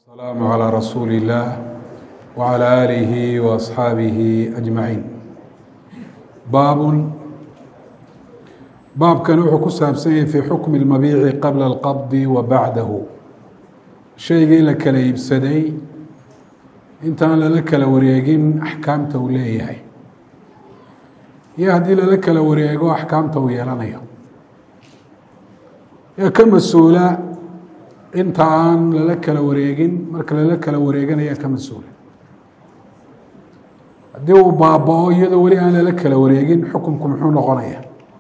السلام على رسول الله وعلى آله وأصحaaبه أجمعين baab baabkan wuxuu ku saabsan yahay fي xukm الmabiici qabla الqabض wa baعdahu shaygii la kala iibsaday intaan lala kala wareegin axkaamta uu leeyahay iyo haddii lala kala wareego axkaamta uu yeelanayo yaa ka mas-uula inta aan lala kala wareegin marka lala kala wareeganayaa ka mas-uula haddii uu baaba-o iyadoo weli aan lala kala wareegin xukunku muxuu noqonaya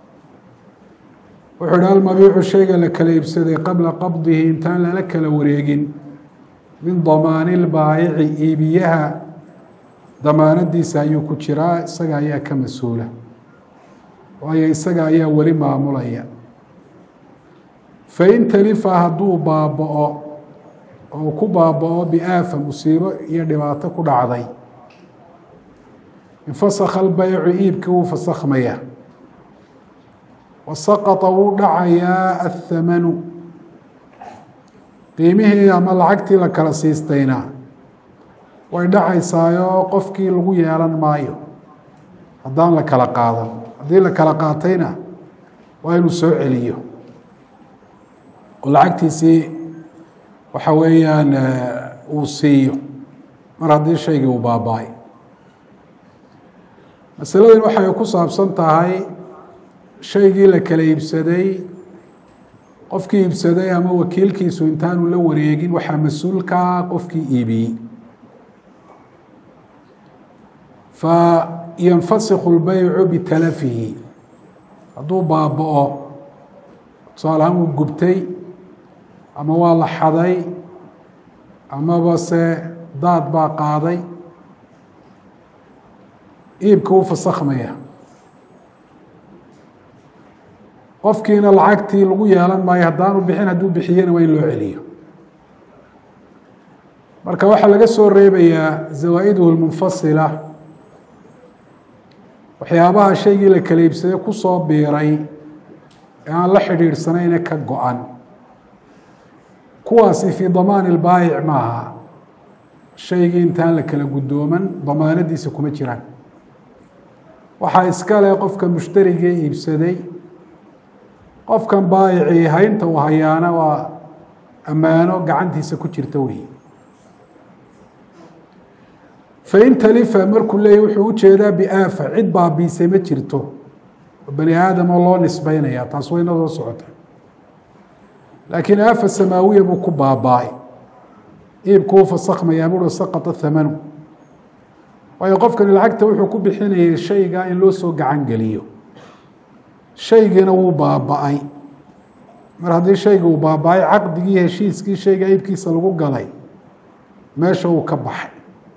wuxuu ihi almabiicu shayga la kala iibsaday qabla qabdihi intaan lala kala wareegin min damaani lbaayici iibiyaha damaanadiisa ayuu ku jiraa isaga ayaa ka mas-uula waayo isaga ayaa weli maamulaya fain talifa hadduu baaba-o oo ku baaba-o biaafa musiibo iyo dhibaato ku dhacday infasakha albaycu iibkii wuu fasakhmaya wasaqata wuu dhacayaa athamanu qiimihii ama lacagtii la kala siistayna way dhacaysaayoo qofkii lagu yeelan maayo haddaan la kala qaadan haddii la kala qaatayna waa inuu soo celiyo oo lacagtiisii waxa weeyaan uu siiyo mar haddii shaygii uu baaba-ay masaladan waxay ku saabsan tahay shaygii la kala iibsaday qofkii iibsaday ama wakiilkiisu intaanu la wareegin waxaa mas-uulkaa qofkii iibiyey fa yanfasikhu lbaycu bitalafihi hadduu baaba-o tusaale ahaan wuu gubtay ama waa la xaday amaba se daad baa qaaday iibka wuu fasakhmaya qofkiina lacagtii lagu yeelan maayo haddaanu bixin hadduu bixiyena waa in loo celiyo marka waxaa laga soo reebayaa zawaa-iduhu lmunfasila waxyaabaha shaygii la kala iibsaday kusoo biiray ee aan la xidhiidhsanayne ka go-an kuwaasi fii damaani lbaayic maaha shaygii intaan la kala guddooman damaanadiisa kuma jiraan waxaa iska leh qofka mushtarigee iibsaday qofkan baayicii haynta uu hayaana waa ammaano gacantiisa ku jirta wey fain talifa markuu leeyay wuxuu ujeedaa biaafa cid baabiisay ma jirto oo bani aadamo loo nisbeynaya taas wayna soo socota laakiin aafa samaawiya buu ku baaba-ay iibku uu fasakhmayaa buui saqata thamanu waayo qofkani lacagta wuxuu ku bixinayay shayga in loo soo gacan geliyo shaygiina wuu baaba-ay mar haddii shayga uu baaba-ay caqdigii heshiiskii shayga iibkiisa lagu galay meesha uu ka baxay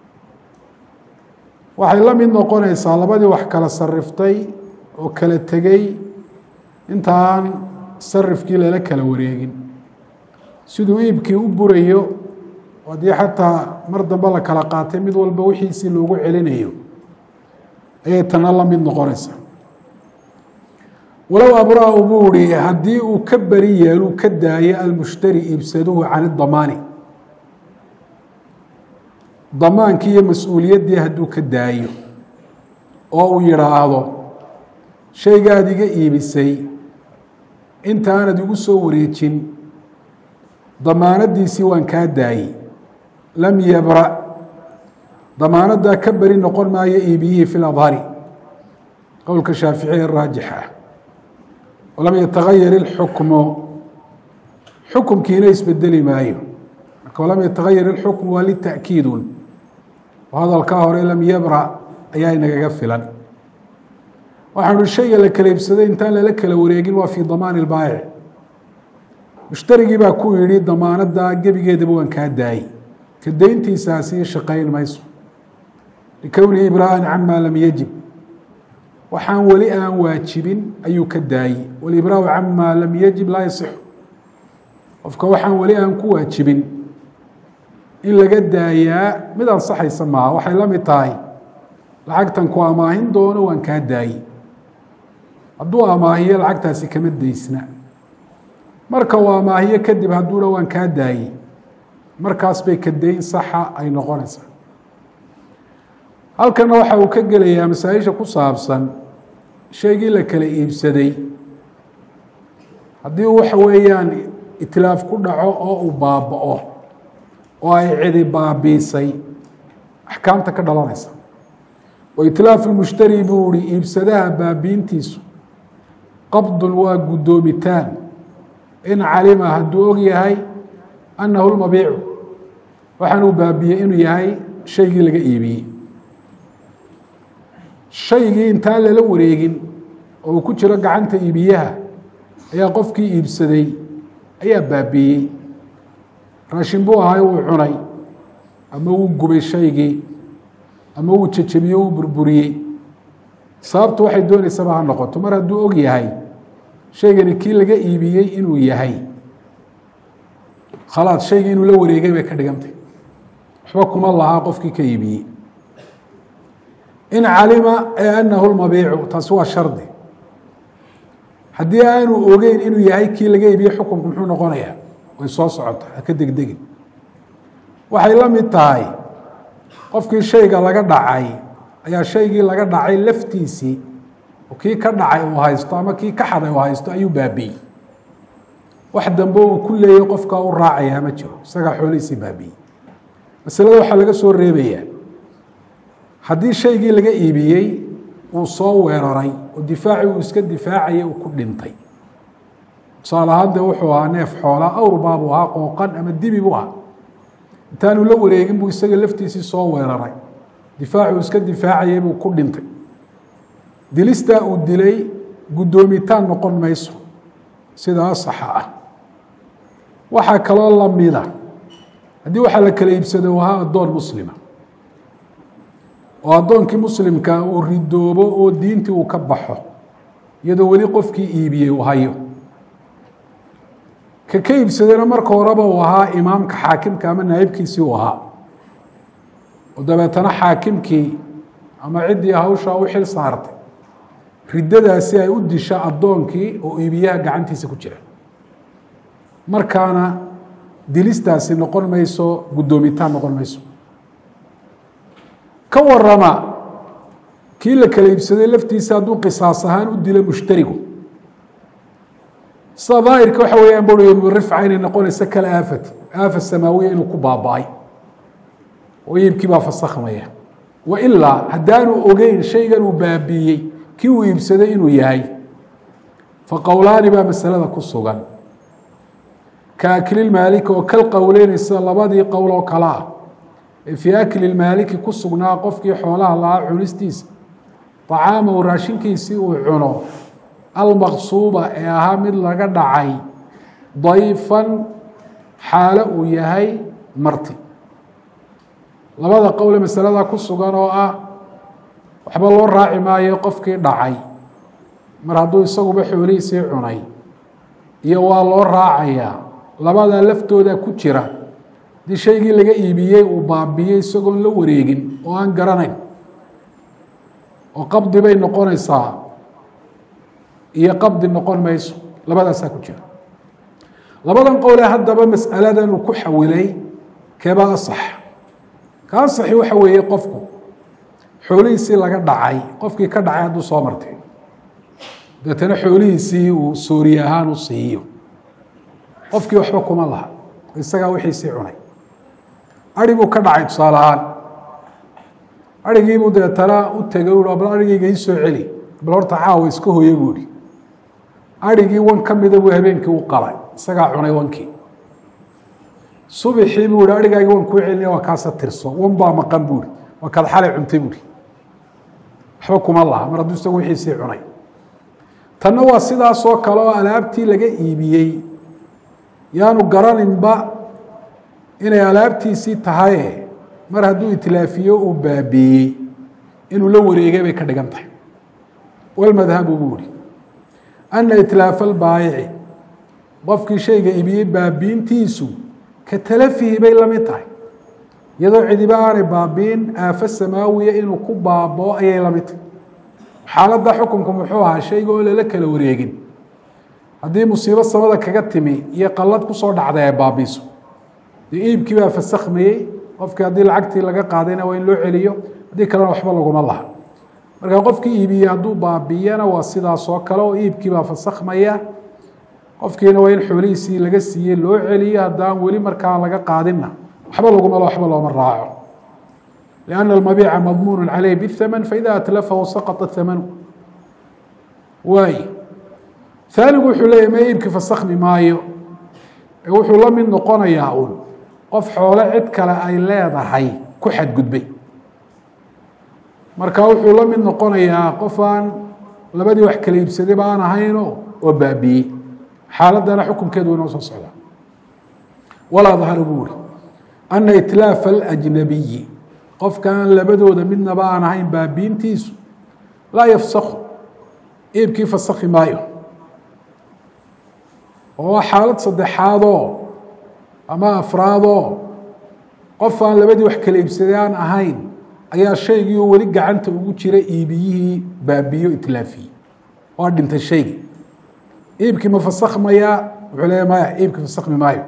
waxay la mid noqonaysaa labadii wax kala sariftay oo kala tegey intaan sarifkii lala kala wareegin siduu iibkii u burayo haddii xataa mar dambe la kala qaatay mid walba wixiisii loogu celinayo ayay tana la mid noqonaysaa walow abra-u buu ihi haddii uu ka beri yeeluu ka daayo almushtari iibsaduhu can idamaani damaankii iyo mas-uuliyaddii hadduu ka daayo oo uu yidhaahdo shaygaad iga iibisay inta aanad igu soo wareejin damaanadiisii waan kaa daayey lam yabra damaanadaa ka beri noqon maayo iibiyihii fi ladhari qowlka shaaficiya raajix ah walam yatagayar ilxukmu xukumkiina isbedeli maayo marka walam yatagayar ilxukmu waa lita'kiidun oo hadalkaa hore lam yabra ayaa inagaga filan waxaanu shayga la kala iibsaday intaan lala kala wareegin waa fii damaani lbaayic mushtarigii baa ku yidhi damaanada gebigeedaba waan kaa daayey ka dayntiisaasi shaqayn mayso likownihi ibraa'an camaa lam yajib waxaan weli aan waajibin ayuu ka daayey walibraau camaa lam yajib laa yasixu qofka waxaan weli aan ku waajibin in laga daayaa mid ansaxaysa maaha waxay la mid tahay lacagtan ku amaahin doono waan kaa daayey hadduu amaahiyo lacagtaasi kama daysna marka uu amaahiyo kadib hadduu dha waan kaa daayey markaas bay kadeyn saxa ay noqonaysaa halkana waxa uu ka gelayaa masaa-isha ku saabsan shaygii la kala iibsaday haddii waxa weeyaan itilaaf ku dhaco oo uu baaba-o oo ay cidi baabiisay axkaamta ka dhalanaysa wa itlaafu lmushtari buu ihi iibsadaha baabiintiisu qabdun waa guddoomitaan in calima hadduu og yahay annahu lmabiicu waxaanuu baabiyey inuu yahay shaygii laga iibiyey shaygii intaan lala wareegin oo uu ku jiro gacanta iibiyaha ayaa qofkii iibsaday ayaa baabiiyey raashin buu ahay wuu cunay ama wuu gubay shaygii ama wuu jejebiyey wuu burburiyey sababtu waxay doonaysaba ha noqoto mar hadduu og yahay shaygani kii laga iibiyey inuu yahay khalaad shaygii inuu la wareegay bay ka dhigantay waxba kuma lahaa qofkii ka iibiyey in calima ee anahu lmabiicu taasi waa shardi haddii aanu ogeyn inuu yahay kii laga iibiyey xukunku muxuu noqonayaa way soo socota haka degdegin waxay la mid tahay qofkii shayga laga dhacay ayaa shaygii laga dhacay laftiisii kii ka dhacay uu haysto ama kii ka xaday uu haysto ayuu baabiyey wax dambe uu ku leeyay qofkaa u raacayaa ma jiro isagaa xoolihiisii baabiyey masalada waxaa laga soo reebayaa haddii shaygii laga iibiyey uu soo weeraray oo difaacii uu iska difaacayay uu ku dhintay tusaale ahaan dee wuxuu ahaa neef xoolaa awrbaa buu ahaa qooqan ama dibi buu ahaa intaanu la wareegin buu isaga laftiisii soo weeraray difaacuu iska difaacayay buu ku dhintay dilistaa uu dilay guddoomitaan noqon mayso sida asaxa ah waxaa kaloo lamida haddii waxaa la kala iibsado uu ahaa addoon muslima oo addoonkii muslimka uu ridoobo oo diintii uu ka baxo iyadoo weli qofkii iibiyey uu hayo ka ka iibsadana marka horeba uu ahaa imaamka xaakimka ama naayibkiisii uu ahaa oo dabeetana xaakimkii ama ciddii hawshaa u xil saartay riddadaasi ay u disha addoonkii oo iibiyaha gacantiisa ku jira markaana dilistaasi noqon mayso guddoomitaan noqon mayso ka warama kii la kala iibsaday laftiisa hadduu qisaas ahaan u dilo mushtarigu sida daahirka waxa weeyaan bui ibnu rifca inay noqonayso kala aafati aafa samaawiya inuu ku baaba-ay oo iibkii baa fasakhmaya wa ilaa haddaanu ogeyn shaygan uu baabiiyey kii uu iibsaday inuu yahay fa qowlaani baa masalada ku sugan ka aklilmaaliki oo kal qowleynaysa labadii qowl oo kale ah ee fii akli lmaaliki ku sugnaa qofkii xoolaha lahaa cunistiisa طacaamahu raashinkiisii uu cuno almaqsuuba ee ahaa mid laga dhacay dayfan xaalo uu yahay marti labada qowle masalada ku sugan oo ah waxba loo raaci maayo qofkii dhacay mar hadduu isaguba xoolihiisii cunay iyo waa loo raacayaa labadaa laftooda ku jira haddii shaygii laga iibiyey uu baabiyey isagoon la wareegin oo aan garanayn oo qabdi bay noqonaysaa iyo qabdi noqon mayso labadaasaa ku jira labadan qowle haddaba mas'aladan uu ku xawilay keebaa asax ka asaxi waxa weeye qofku xoolihiisii laga dhacay qofkii ka dhacay hadduu soo martay deetana xoolihiisii uu sooriye ahaan u siiyo qofkii waxba kuma laha isagaa wixiisii cunay ari buu ka dhacay tusaale ahaan arigiibuu deetana u tegay u bal arigayga ii soo celi bal horta caawa iska hoye buu ihi arigii wan ka mida buu habeenkii u qalay isagaa cunay wankii subixii buu ihi arigaagi wan kuu celinaya waa kaasa tirso wan baa maqan buu ihi waa kaad xalay cuntay buuhi waxba kuma laha mar hadduu isagu wixiisii cunay tanna waa sidaasoo kale oo alaabtii laga iibiyey yaanu garaninba inay alaabtiisii tahaye mar hadduu itlaafiyo uu baabiiyey inuu la wareegay bay ka dhigan tahay walmadhabu buu ihi ana itlaafa albaayici qofkii shayga iibiyey baabiintiisu ka talafihi bay la mid tahay iyadoo cidiba aanay baabiin aafo samaawiya inuu ku baaboo ayay la mid tahay xaaladda xukunku muxuu ahaa shayga oo lala kala wareegin haddii musiibo samada kaga timi iyo qallad kusoo dhacday ay baabiiso dee iibkii baa fasakhmayey qofkii haddii lacagtii laga qaadayna waa in loo celiyo haddii kalena waxba laguma laha marka qofkii iibiyey hadduu baabiyana waa sidaas oo kale oo iibkii baa fasakhmaya qofkiina waa in xoolihiisii laga siiyey loo celiyo haddaan weli markaa laga qaadinna waxba laguma waxba looma raaco لأن المبيع مضمون عليه بالثمن فإذا أتلفه سقط الثمن waay ثaanigu wuxuu leeya ma iibki fasakhmi maayo ee wuxuu la mid noqonayaa un qof xoole cid kale ay leedahay ku xadgudbay marka wuxuu la mid noqonayaa qof aan labadii wax kala iibsadayba aan ahayno oo baabiyey xaaladana xukunkeedu inoo soo socdaa walaa dahara buu uri أna itlaafa الأjnabiyi qofka aan labadooda midnaba aan ahayn baabiintiisu laa yafsakhu iibkii fasakhi maayo oo xaalad saddexaadoo ama afraadoo qof aan labadii wax kala iibsaday aan ahayn ayaa shaygii oo weli gacanta ugu jira iibiyihii baabiyo itlaafiyey waa dhintay shaygii iibkii ma fasakhmayaa wuxuu leeya maya iibkii fasakhmi maayo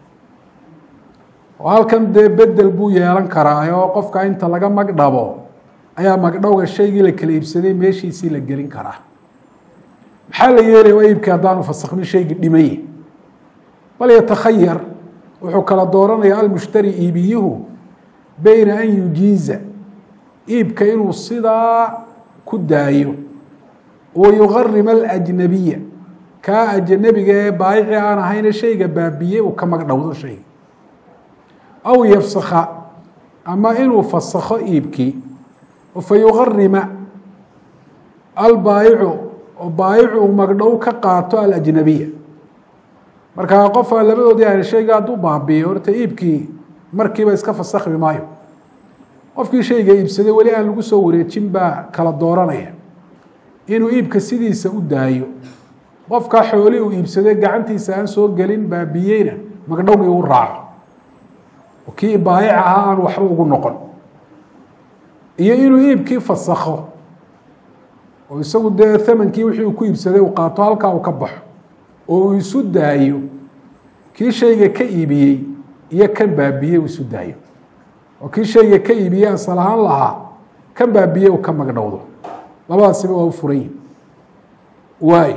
oo halkan dee bedel buu yeelan karaa oo qofka inta laga magdhabo ayaa magdhowga shaygii la kala iibsaday meeshiisii la gelin karaa maxaa la yeelaya waa iibkii haddaanu fasakhmin shaygii dhimaye bal yatakhayar wuxuu kala dooranaya almushtari iibiyuhu beyna an yujiiza iibka inuu sidaa ku daayo wa yugarima alajnabiya kaa ajnabiga ee baayici aan ahayne shayga baabiyey uu ka magdhowdo shayga aw yafsakha ama inuu fasakho iibkii fa yugarima albaayicu oo baayicu uu magdhow ka qaato alajnabiya markaa qof aan labadoodii ahn shayga hadduu baabiyo horta iibkii markiiba iska fasakhmi maayo qofkii shayga iibsaday weli aan lagu soo wareejin baa kala dooranaya inuu iibka sidiisa u daayo qofkaa xooli uu iibsaday gacantiisa aan soo gelin baabiyeyna magdhowgii u raaco kii baayic ahaa aan waxba ugu noqon iyo inuu iibkii fasakho oo isagu dee thamankii wixii uu ku iibsaday uu qaato halkaa uu ka baxo oo uu isu daayo kii shayga ka iibiyey iyo kan baabiyey uu isu daayo oo kii shayga ka iibiyey asal ahaan lahaa kan baabiyey uu ka magdhowdo labadaasiba waa u furan yihin waay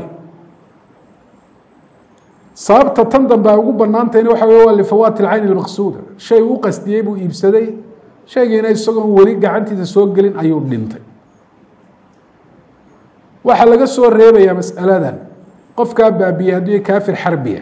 sababta tan dambe ay ugu banaantahayna waxa wey waa lifawaati lcayni lmaqsuuda shay u qasdiyey buu iibsaday shaygiina isagoon weli gacantiisa soo gelin ayuu dhintay waxaa laga soo reebayaa mas'aladan qofkaa baabiyey haddii kaafir xarbiya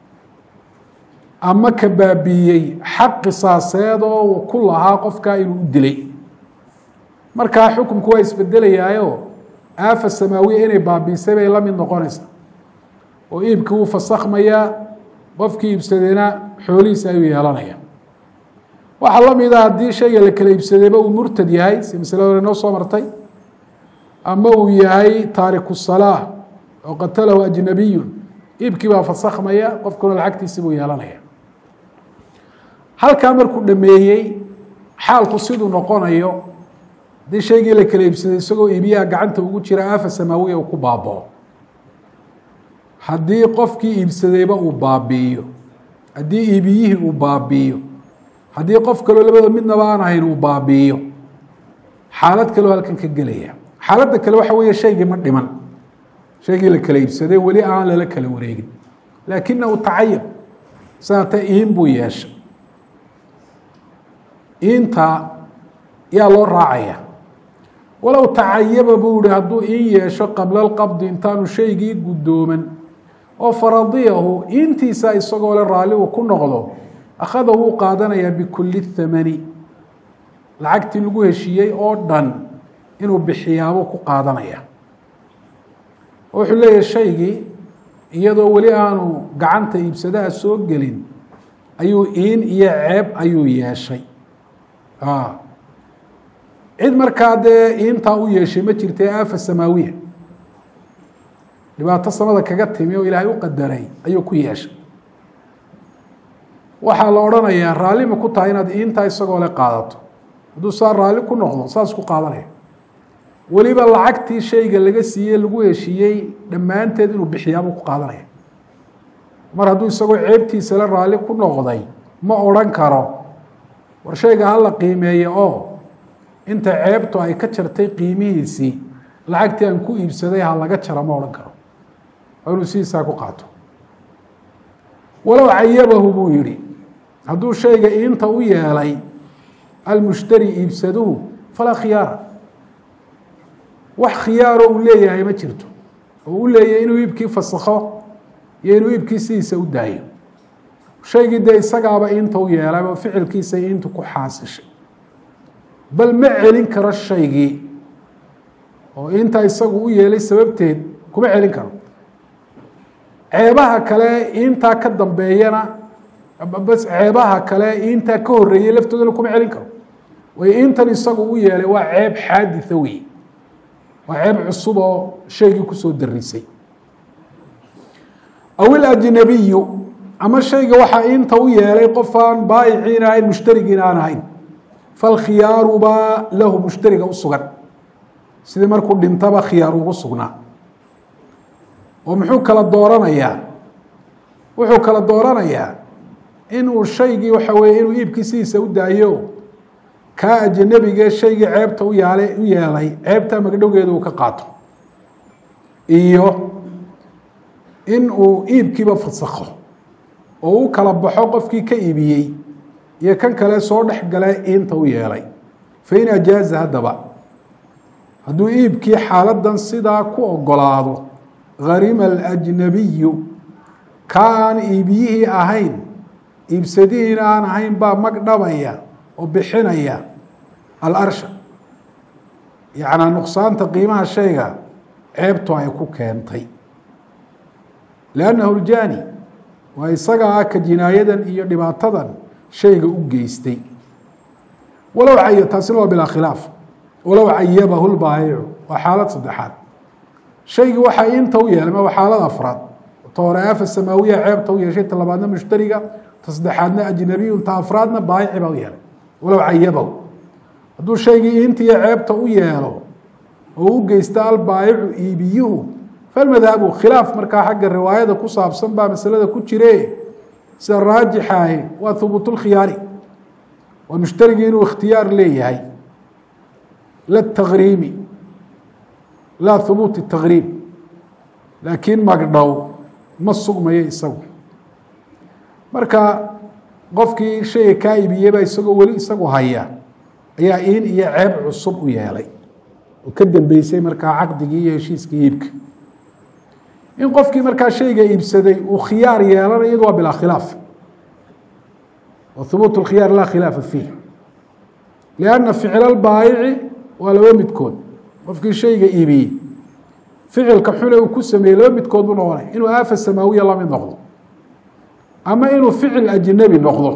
ama ka baabiyey xaq qisaaseed oo ku lahaa qofkaa inuu u dilay markaa xukunku waa isbedelayaayo aafa samaawiya inay baabiisay bay la mid noqonaysaa oo iibkii wuu fasakhmayaa qofkii iibsadayna xoolihiisa ayuu yeelanaya waxaa la mida haddii shayga la kala iibsadayba uu murtad yahay si masalada hore noo soo martay ama uu yahay taariku salaa oo qatalahu ajnabiyun iibkii baa fasakhmaya qofkuna lacagtiisi buu yeelanaya halkaa markuu dhameeyey xaalku siduu noqonayo haddii shaygii la kala iibsaday isagoo iibiyaha gacanta ugu jira aafa samaawiya uu ku baabao haddii qofkii iibsadayba uu baabiiyo haddii iibiyihii uu baabiiyo haddii qof kaloo labada midnaba aan ahayn uu baabiiyo xaalad kaloo halkan ka gelaya xaaladda kale waxa weeye shaygii ma dhiman shaygii la kala iibsaday weli aan lala kala wareegin laakinahu tacayab saata iin buu yeeshay iintaa yaa loo raacaya walow tacayaba buu yihi hadduu iin yeesho qabla alqabdi intaanu shaygii guddooman oo faradiyahu intiisa isagoo le raalli uu ku noqdo akhada wuu qaadanayaa bikulli thamani lacagtii lagu heshiiyey oo dhan inuu bixiyaabuu ku qaadanaya wuxuu leeyahay shaygii iyadoo weli aanu gacanta iibsadaha soo gelin ayuu iin iyo ceeb ayuu yeeshay cid markaa dee iintaa u yeeshay ma jirta aafa samaawiya dhibaato samada kaga timi oo ilaahay u qadaray ayuu ku yeeshay waxaa la odhanayaa raalli ma ku tahay inaad iintaa isagoo le qaadato hadduu saa raalli ku noqdo saas ku qaadanaya weliba lacagtii shayga laga siiyey lagu heshiiyey dhammaanteed inuu bixiyaabuu ku qaadanaya mar hadduu isagoo ceebtiisa le raalli ku noqday ma odhan karo war shayga hala qiimeeyo oo inta ceebtu ay ka jartay qiimihiisii lacagtii aan ku iibsaday ha laga jara ma odhan karo waa inuu sidiisaa ku qaato walow cayabahu buu yihi hadduu shayga inta u yeelay almushtari iibsaduhu falaa khiyaara wax khiyaaro uu leeyahay ma jirto oo u leeyahy inuu iibkii fasakho iyo inuu iibkii sidiisa u daayo shaygii dee isagaaba inta u yeelay oo ficilkiisa intu ku xaasishay bal ma celin karo shaygii oo inta isagu u yeelay sababteed kuma celin karo ceebaha kale intaa ka dambeeyana bas ceebaha kale intaa ka horeeyey laftoodana kuma celin karo way intan isagu u yeelay waa ceeb xaaditha wey waa ceeb cusub oo shaygii kusoo darisay aw ilajnabiyu ama shayga waxaa inta u yeelay qof aan baayiciin ahayn mushtarigiin aan ahayn falkhiyaaru baa lahu mushtariga u sugan sidii markuu dhintaba khiyaar ugu sugnaa oo muxuu kala dooranayaa wuxuu kala dooranayaa inuu shaygii waxa weeye inuu iibkii sidiisa u daayo kaa ajnabigee shaygii ceebta u yaala u yeelay ceebta magdhowgeeda uu ka qaato iyo in uu iibkiiba fasakho oo u kala baxo qofkii ka iibiyey iyo kan kale soo dhex gale inta u yeelay fain ajaaza haddaba hadduu iibkii xaaladan sidaa ku ogolaado harima alajnabiyu ka aan iibiyihii ahayn iibsadihiina aan ahayn baa magdhabaya oo bixinaya alarsha yacnaa nuqsaanta qiimaha shayga ceebtu ay ku keentay liannahu ljaani waa isaga ah ka jinaayadan iyo dhibaatadan shayga u geystay walow cay taasina waa bilaa khilaaf walow cayabahu lbaayicu waa xaalad saddexaad shaygii waxaa inta u yeelay ma waa xaalad afraad ta hore aafa samaawiya ceebta u yeeshay ta labaadna mushtariga ta saddexaadna ajnabiyun ta afraadna baayici baa u yeelay walow cayabahu hadduu shaygii intiiyo ceebta u yeelo oo u geysta albaayicu iibiyuhu falmadhabu khilaaf markaa xagga riwaayada ku saabsan baa masalada ku jire sida raajixaahi waa hubuut lkhiyaari waa mushtarigii inuu ikhtiyaar leeyahay la takriimi laa hubuuti takriim laakiin magdhow ma sugmayo isagu marka qofkii shayga kaa ibiyeyba isagoo weli isagu haya ayaa in iyo ceeb cusub u yeelay oo ka dambeysay markaa caqdigii iyo heshiiskii iibka in qofkii markaa shayga iibsaday uu khiyaar yeelanayo iyadu waa bilaa khilaaf wa hubuut اlkhiyaar laa khilaafa fiih lianna ficla lbaayici waa laba midkood qofkii shayga iibiyey ficilka xune uu ku sameeyey laba midkood buu noqonaya inuu aafa samaawiya lamid noqdo ama inuu ficil ajnabi noqdo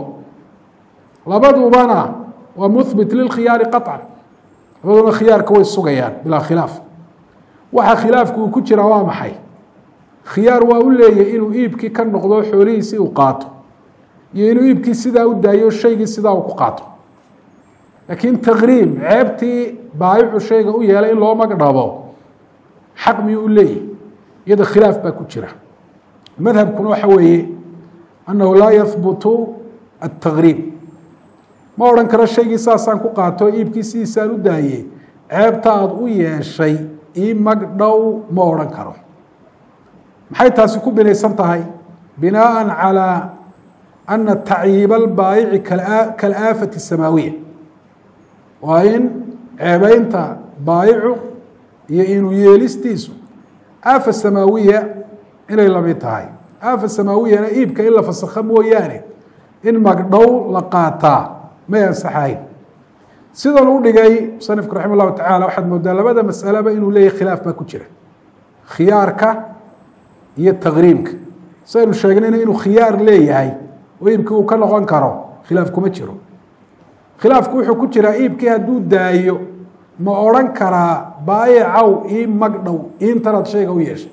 labadubana waa muhbit lilkhiyaari qaطcan labaduna khiyaarka way sugayaan bilaa khilaaf waxa khilaafku uu ku jiraa waa maxay khiyaar waa u leeyahy inuu iibkii ka noqdo xoolihiisii uu qaato iyo inuu iibkii sidaa u daayo shaygii sidaa uu ku qaato laakiin takriim ceebtii baayicu shayga u yeelay in loo magdhabo xaq miyuu u leeyahy iyada khilaaf baa ku jira madhabkuna waxa weeye annahu laa yahbutu atakriim ma odhan karo shaygii saasaan ku qaato iibkii sidiisaan u daaye ceebta aada u yeeshay ii magdhow ma odhan karo maxay taasi ku binaysan tahay binaءa calى ana tacyiib albaayici kalaafati samaawiya waa in ceebeynta baayicu iyo inuu yeelistiisu aafa samaawiya inay lamid tahay aafa samaawiyana iibka in la fasakho mooyaane in magdhow la qaataa may ansaxayn sidan u dhigay musanifku raxima llahu tacala waxaad moodaa labada masaleba inuu leeyahy khilaaf baa ku jira khiyaarka iyo takriimka saynu sheegnayna inuu khiyaar leeyahay oo iibkii uu ka noqon karo khilaaf kuma jiro khilaafku wuxuu ku jiraa iibkii hadduu daayo ma odhan karaa baayicaw ii magdhow intanaad shayga u yeeshay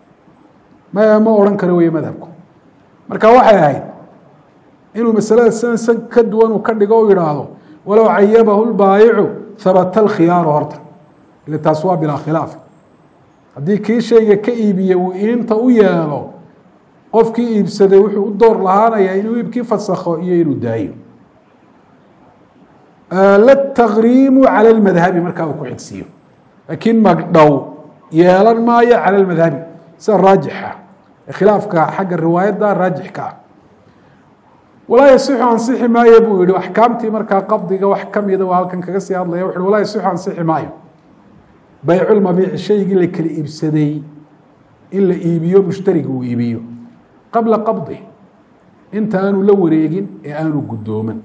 ma ma odhan karo wey madhabku marka waxay ahayd inuu masalada sidan san ka duwan uu ka dhigo u yidhaahdo walow cayabahu lbaayicu habata alkhiyaaru horta ile taas waa bilaa khilaaf haddii kii shayga ka iibiyey uu inta u yeelo qofkii iibsaday wuxuu u door lahaanayaa inuu iibkii fasakho iyo inuu daayo latakriimu cala lmadhabi markaa uu ku xigsiiyo laakiin magdhow yeelan maayo cala lmadhabi sida raajixa khilaafka xagga riwaayadda raajixka ah walaa yasixu ansixi maayo buu yihi axkaamtii markaa qabdiga wax kamida waa halkan kaga sii hadlaya wuxu walaa yasixu ansixi maayo bayculmabiici shaygii la kala iibsaday in la iibiyo mushtariga uu iibiyo qabla qabdi inta aanu la wareegin ee aanu guddooman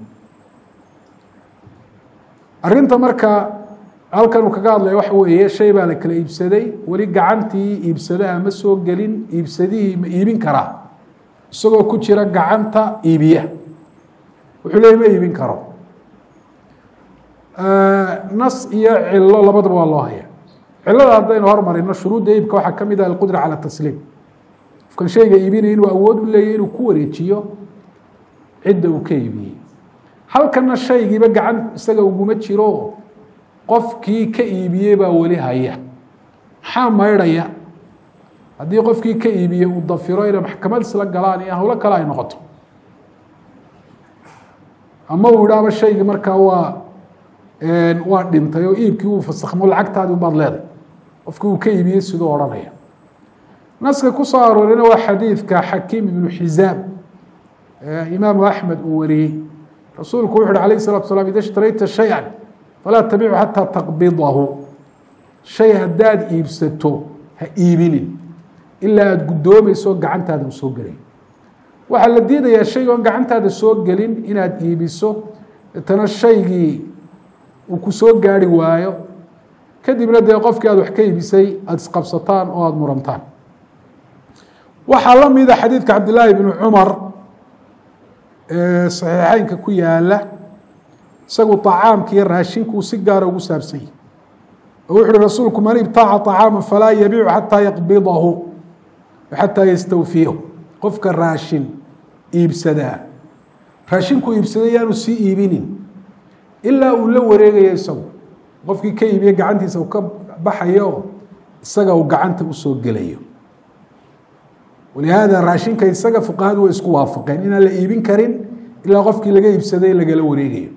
arinta marka halkan uu kaga hadlaya waxa weeye shay baa la kala iibsaday weli gacantii iibsadaha ma soo gelin iibsadihii ma iibin karaa isagoo ku jira gacanta iibiya wuxuu leey ma iibin karo nas iyo cilo labadaba waa loo haya cilada haddaynu hormarino shuruudda iibka waxaa ka mid ah alqudra cala tasliim qofkan shayga iibinaya inuu awood u leeyahy inuu ku wareejiyo cidda uu ka iibiyey halkana shaygiiba gacan isaga uguma jiro qofkii ka iibiyey baa weli haya maxaa maydhaya haddii qofkii ka iibiyey uu dafiro inay maxkamad isla galaan iyo howlo kale ay noqoto ama uu idhaaba shaygii markaa waa waa dhintay oo iibkii uu fasakhmo lacagtaadi ubaad leeday qofkii uu ka iibiyey siduu odhanaya naska ku soo aroorina waa xadiidka xakiim ibnu xizaam imaamu axmed uu wariyey rasuulku wuxu uhi alayh الsalatu slam ida ishtarayta shayئa falaa tabicu xataa taqbidahu shay haddaad iibsato ha iibinin ilaa aada guddoomayso gacantaada u soo gelay waxaa la diidayaa shayga oon gacantaada soo gelin inaad iibiso deetana shaygii uu ku soo gaari waayo kadibna dee qofkii aad wax ka iibisay aada isqabsataan oo aada murantaan waxaa la mida xadiidka cabdillaahi bni cumar saxiixeynka ku yaala isagu طacaamka iyo raashinkuu si gaara ugu saabsan yahy oo wuxu uhi rasuulku man ibtaaca طacaama falaa yabiicu xataa yaqbidahu xataa yastawfiyahu qofka raashin iibsadaa raashinku iibsaday yaanu sii iibinin ilaa uu la wareegayo isagu qofkii ka iibiye gacantiisa uu ka baxayo isaga uu gacanta usoo gelayo walihaada raashinka isaga fuqahadu way isku waafaqeen inaan la iibin karin ilaa qofkii laga iibsaday lagala wareegayo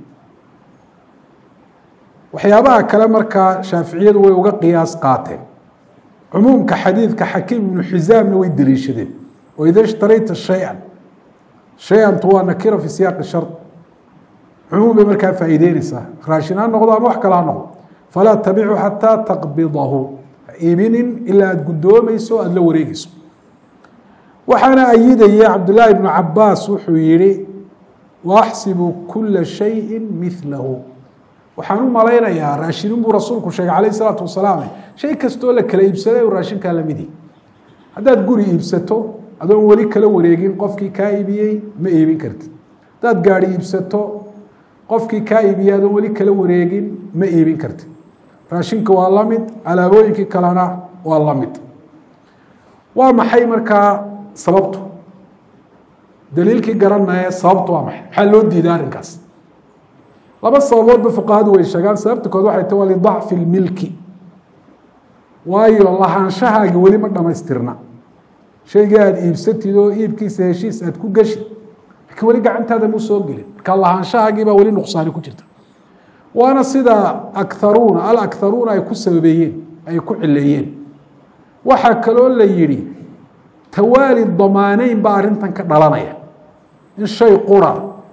waxyaabaha kale markaa shaaficiyadu way uga qiyaas qaateen cumuumka xadiidka xakiim ibnu xisaamna way deliishadeen oo ida ishtarayta shay-an shay-antu waa nakira fi siyaaqi shard cumuum bay markaa faa'iideyneysaa raashin ha noqdo ama wax kale ha noqdo falaa tabicu xataa taqbidahu ha iibinin ilaa aada guddoomayso aada la wareegeyso waxaana ayidaya cabdillaahi ibnu cabaas wuxuu yihi waaxsibu kula shayi milahu waxaan u malaynayaa raashinin buu rasuulku sheegay calayh isalaatu wasalaam shay kastoo la kala iibsaday raashinkaa lamidi haddaad guri iibsato adoon weli kala wareegin qofkii kaa iibiyey ma iibin kartid haddaad gaari iibsato qofkii kaa iibiyey adoon weli kala wareegin ma iibin kartid raashinka waa la mid alaabooyinkii kalena waa la mid waa maxay markaa sababtu daliilkii garanaya sababtu waa maxay maxaa loo diiday arrinkaas laba sababoodba fuqahadu way sheegaan sababta kood waxay ta waa lidacfi lmilki waayo lahaanshahaagi weli ma dhamaystirna shaygii aada iibsatid oo iibkiisa heshiis aada ku geshid laakiin weli gacantaada muu soo gelin marka lahaanshahaagii baa weli nuqsaani ku jirta waana sida akaruuna alakharuuna ay ku sababeeyeen ay ku cileeyeen waxaa kaloo la yidhi tawaali damaaneyn baa arrintan ka dhalanaya in shay qura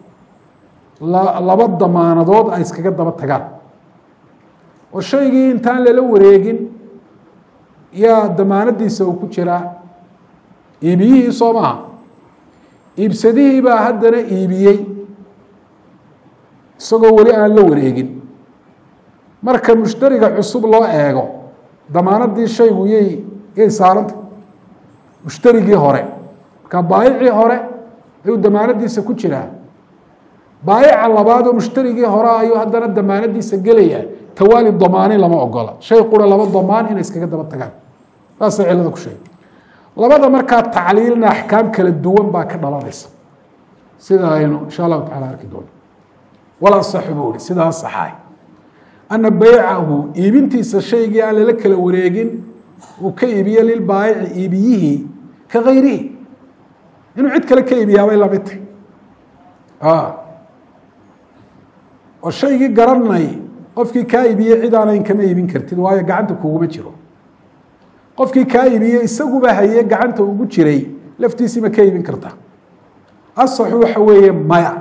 laba damaanadood ay iskaga daba tagaan oo shaygii intaan lala wareegin yaa damaanadiisa uu ku jiraa iibiyihii soo maaha iibsadihii baa haddana iibiyey isagoo weli aan la wareegin marka mushtariga cusub loo eego damaanadii shaygu yay yay saaranta mushtarigii hore marka baayicii hore ayuu damaanadiisa ku jiraa baayica labaadoo mushtarigii hore ayuu haddana damaanadiisa gelayaa tawaali damaanin lama ogola shay qura laba damaan inay iskaga daba tagaan saasay cilada ku sheegay labada markaa tacliilna axkaam kala duwan baa ka dhalanaysa sida aynu insha allahu tacala arki doono wala saxu buu ihi sidaa saxaay ana baycahu iibintiisa shaygii aan lala kala wareegin uu ka iibiye lilbaayici iibiyihii ka gayrihi inuu cid kale ka iibiyaabay lamid tahy oo shaygii garanay qofkii kaa iibiyey cid aanayn kama iibin kartid waayo gacanta kuguma jiro qofkii kaa iibiyey isaguba haye gacanta ugu jiray laftiisii ma ka iibin karta asaxu waxa weeye maya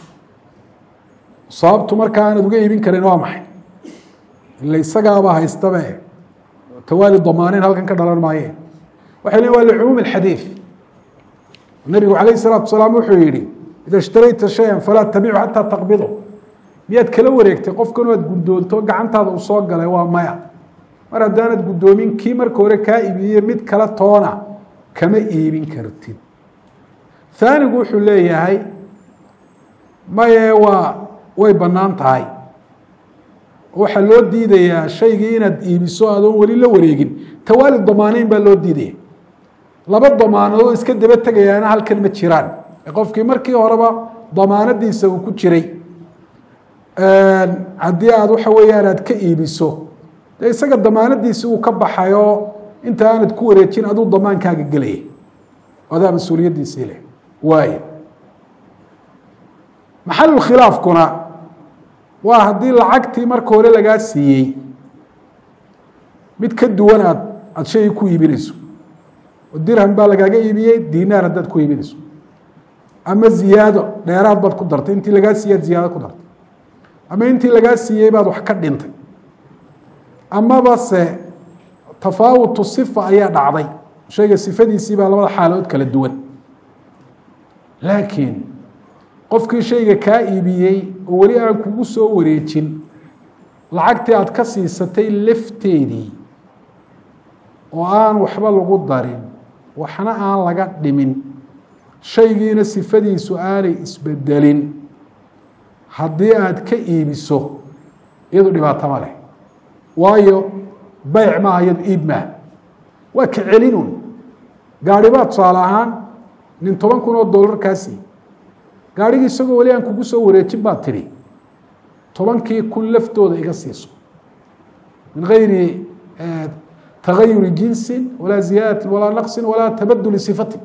sababtu markaa aanad uga iibin karin waa maxay ila isagaaba haystabe tawaali damaaneyn halkan ka dhalan maaye waxay leein waa licumuumi alxadiid nabigu calayh isalaatu wasalaam wuxuu yihi ida ishtarayta shayan falaa tabicu xataa taqbido miyaad kala wareegtay qofkan aad guddoonto gacantaada uu soo galay waa maya mar haddaanad guddoomin kii marka hore kaa iibiyey mid kala toona kama iibin kartid haanigu wuxuu leeyahay maye waa way bannaan tahay waxaa loo diidayaa shaygii inaad iibiso adoon weli la wareegin tawaali damaaneyn baa loo diidaya laba damaanadood iska daba tegayaana halkan ma jiraan qofkii markii horeba damaanadiisa uu ku jiray haddii aad waxa weeyaan aad ka iibiso dee isaga damaanadiisi uu ka baxayo inta aanad ku wareejin aduu damaankaaga gelaya adaa mas-uuliyaddiisii leh waay maxalulkhilaafkuna waa haddii lacagtii marka hore lagaa siiyey mid ka duwan aad aada shaygii ku iibinayso oo dirham baa lagaaga iibiyey dinaar haddaad ku iibinayso ama ziyaado dheeraad baad ku dartay intii lagaa siiyey ad ziyaado ku dartay ama intii lagaa siiyey baad wax ka dhintay amaba se tafaawutu sifa ayaa dhacday shayga sifadiisii baa labada xaalood kala duwan laakiin qofkii shayga kaa iibiyey oo weli aan kugu soo wareejin lacagtii aad ka siisatay lafteedii oo aan waxba lagu darin waxna aan laga dhimin shaygiina sifadiisu aanay isbedelin haddii aad ka iibiso iyadu dhibaato ma leh waayo beyc maaha iyadu iib maaha waa ka celinun gaari baa tusaale ahaan nin toban kun oo dollar kaa siiy gaarhigii isagoo weli aan kugu soo wareejin baad tidhi tobankii kun laftooda iga siiso min gayri tagayuri jinsin walaa ziyaadati walaa naqsin walaa tabaduli sifatin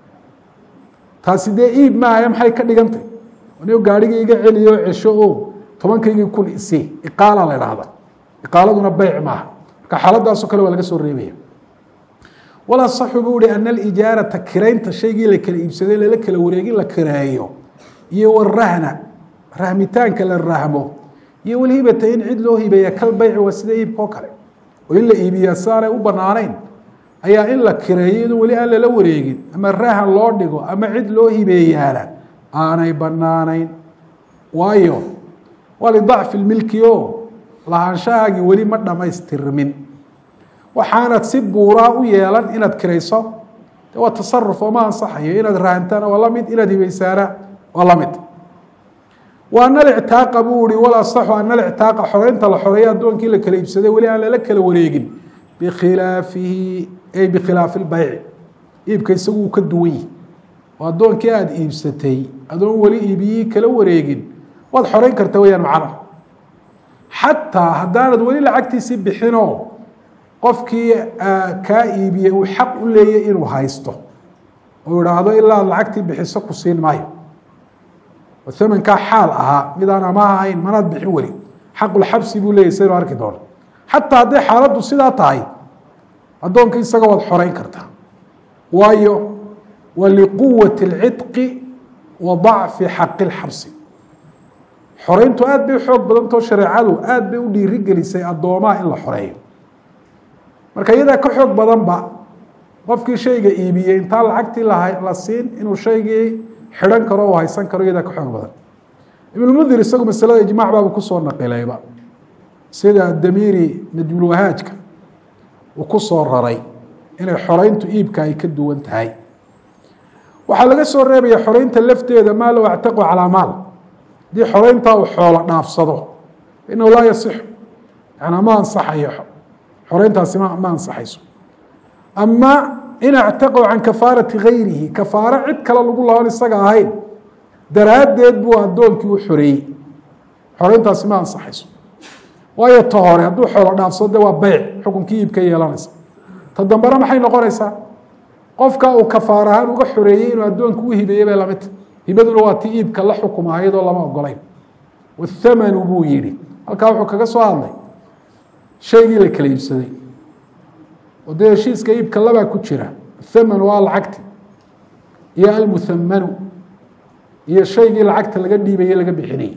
taasi dee iib maahae maxay ka dhigantay anigo gaarhigii iga celiyo cesho o tobankaygii kun isii iqaala la dhahda iqaaladuna beyc maaha marka xaaladaasoo kale waa laga soo reebaya walaa saxu buu ihi ana alijaarata kiraynta shaygii la kala iibsaday lala kala wareegin la kireeyo iyo warahna rahmitaanka la rahmo iyo walhibata in cid loo hibeeya kal beyci waa sida iibka oo kale oo in la iibiyaa si aanay u banaanayn ayaa in la kireeyo iyadoo weli aan lala wareegin ama rahan loo dhigo ama cid loo hibeeyaana aanay banaanayn waayo waa lidacfi lmilki o lahaanshahaagii weli ma dhamaystirmin waxaanad si buuraa u yeelan inaad kirayso de waa tasaruf oo ma ansaxayo inaad rahantaana waa lamid inaad hibeysaana waa lamid wa ana alictaaqa buu ihi wal asaxu ana alictaaqa xoreynta la xoreeya addoonkii la kala iibsaday weli aan lala kala wareegin bikhilaafihi ay bikhilaafi lbeyci iibka isagu uu ka duwan yihi oo addoonkii aada iibsatay adoon weli iibiyii kala wareegin waad xoreyn karta weyaan macnaha xataa haddaanad weli lacagtiisii bixinoo qofkii kaa iibiyey uu xaq u leeyay inuu haysto oo idhaahdo ilaa ad lacagtii bixiso ku siin maayo oo amankaa xaal ahaa midaan amaah ahayn manaad bixin weli xaqulxabsi buu leeyay saynu arki doono xataa hadday xaaladdu sidaa tahay addoonka isaga waad xoreyn kartaa waayo wa liquwati اlcidqi wa dacfi xaqi اlxabsi xoreyntu aad bay xoog badantao shareecadu aad bay u dhiiri gelisay addoomaha in la xoreeyo marka iyadaa ka xoog badanba qofkii shayga iibiyey intaan lacagtii la siin inuu shaygii xidhan karo u haysan karo iyadaa ka xoog badan ibnulmundir isagu masalada ijmac baaba kusoo naqilayba sida damiiri najmulwahaajka uu ku soo raray inay xoreyntu iibka ay ka duwan tahay waxaa laga soo reebaya xoreynta lafteeda maa low actaqu calaa maal haddii xoreyntaa uu xoolo dhaafsado inahu laa yasixu yanaa ma ansaxayo xoreyntaasi ma ma ansaxayso ama in actaqow can kafaarati gayrihi kafaaro cid kale lagu laban isaga ahayn daraaddeed buu addoonkii u xoreeyey xoreyntaasi ma ansaxayso waayo ta hore hadduu xoolo dhaafsado de waa beyc xukunkii iibka yeelanaysa ta dambena maxay noqonaysaa qofka uu kafaar ahaan uga xoreeyey inuu addoonka u hibeeyey bay lamidta hibaduna waa ti iibka la xukuma ayadoo lama ogolayn wathamanu buu yidhi halkaa wuxuu kaga soo hadlay shaygii la kala iibsaday oo dee heshiiska iibka labaa ku jira athamanu waa lacagti iyo almuthamanu iyo shaygii lacagta laga dhiibaye laga bixinayay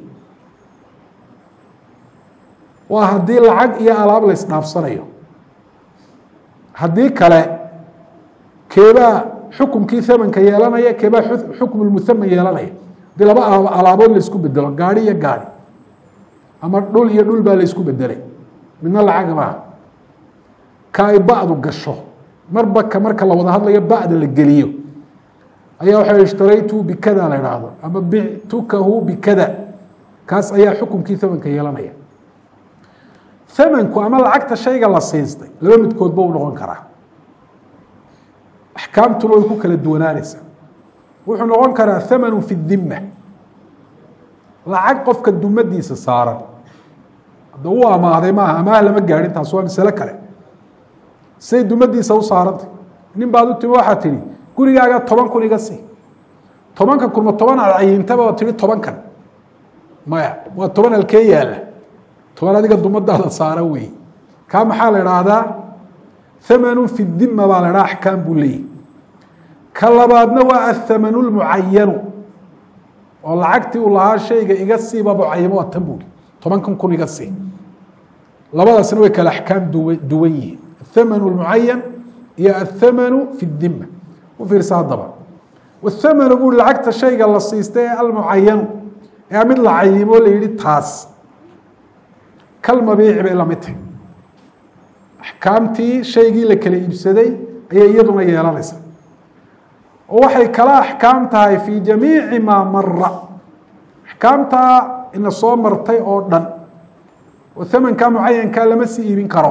waa haddii lacag iyo alaab la isdhaafsanayo haddii kale keebaa xukumkii thamanka yeelanaya keebaa xukmu lmuthaman yeelanaya hadii laba alaabood la isku bedelo gaari iyo gaari ama dhul iyo dhul baa la isku bedelay midna lacag maaha ka ay ba'du gasho marba ka marka la wada hadlayo ba'da la geliyo ayaa waxa ishtaraytu bikada la idhaahdo ama bictukahu bikada kaas ayaa xukumkii thamanka yeelanaya thamanku ama lacagta shayga la siistay laba midkoodba u noqon karaa axkaamtuna way ku kala duwanaanaysaa wuxuu noqon karaa thamanu fi dimma lacag qofka dumadiisa saaran hadda uu amaaday maaha amaah lama gaadhin taas waa masale kale say dumadiisa u saarantay nin baad u timi waxaa tihi gurigaaga toban kun iga sii tobanka kun ma toban aad cayintaba oo tihi tobankan maya waa toban halkee yaalla toban adiga dumadaada saaran weeye kaa maxaa la idhaahdaa thamanu fi dimma baa la idhaha axkaam buu leeyahy ka labaadna waa athamanu lmucayanu oo lacagtii uu lahaa shayga iga siiba mucayamo waa tan buuri tobankan kun iga sii labadaasna way kale axkaam duwan yihiin athamanu lmucayan iyo athamanu fi dimma u fiirsa haddaba wathamanu buuri lacagta shayga la siistay ee almucayanu ee mid la cayimo la yihi taas kalmabiici bay lamid tahay axkaamtii shaygii la kala iibsaday ayay iyaduna yeelanaysa oo waxay kala axkaam tahay fii jamiici maa mara axkaamtaa ina soo martay oo dhan oo thamankaa mucayankaa lama sii iibin karo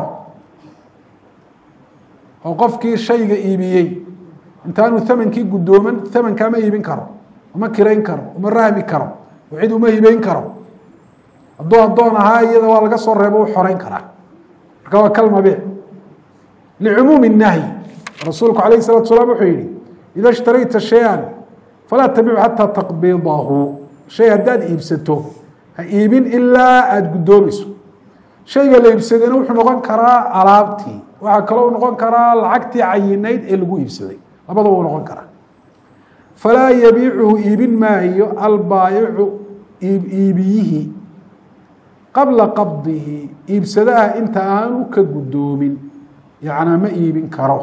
oo qofkii shayga iibiyey intaanu thamankii guddooman thamankaa ma iibin karo uma kirayn karo uma rahmi karo oo cid uma hibeyn karo hadduu addoon ahaa iyada waa laga soo reebo u xoreyn karaa marka waa kalmabiic licumuumi nahyi rasuulku alayh salatu salaam wuxuu yihi ida ishtarayta shay-an falaa tabicu xataa taqbidahu shay haddaad iibsato ha iibin ilaa aada guddoomayso shayga la iibsadayna wuxuu noqon karaa alaabtii waxaa kaloo noqon karaa lacagtii cayinayd ee lagu iibsaday labadaba u noqon karaa falaa yabiicuhu iibin maayo albaayicu iibiyihi qabla qabdihi iibsadaha inta aanu ka guddoomin yacnaa ma iibin karo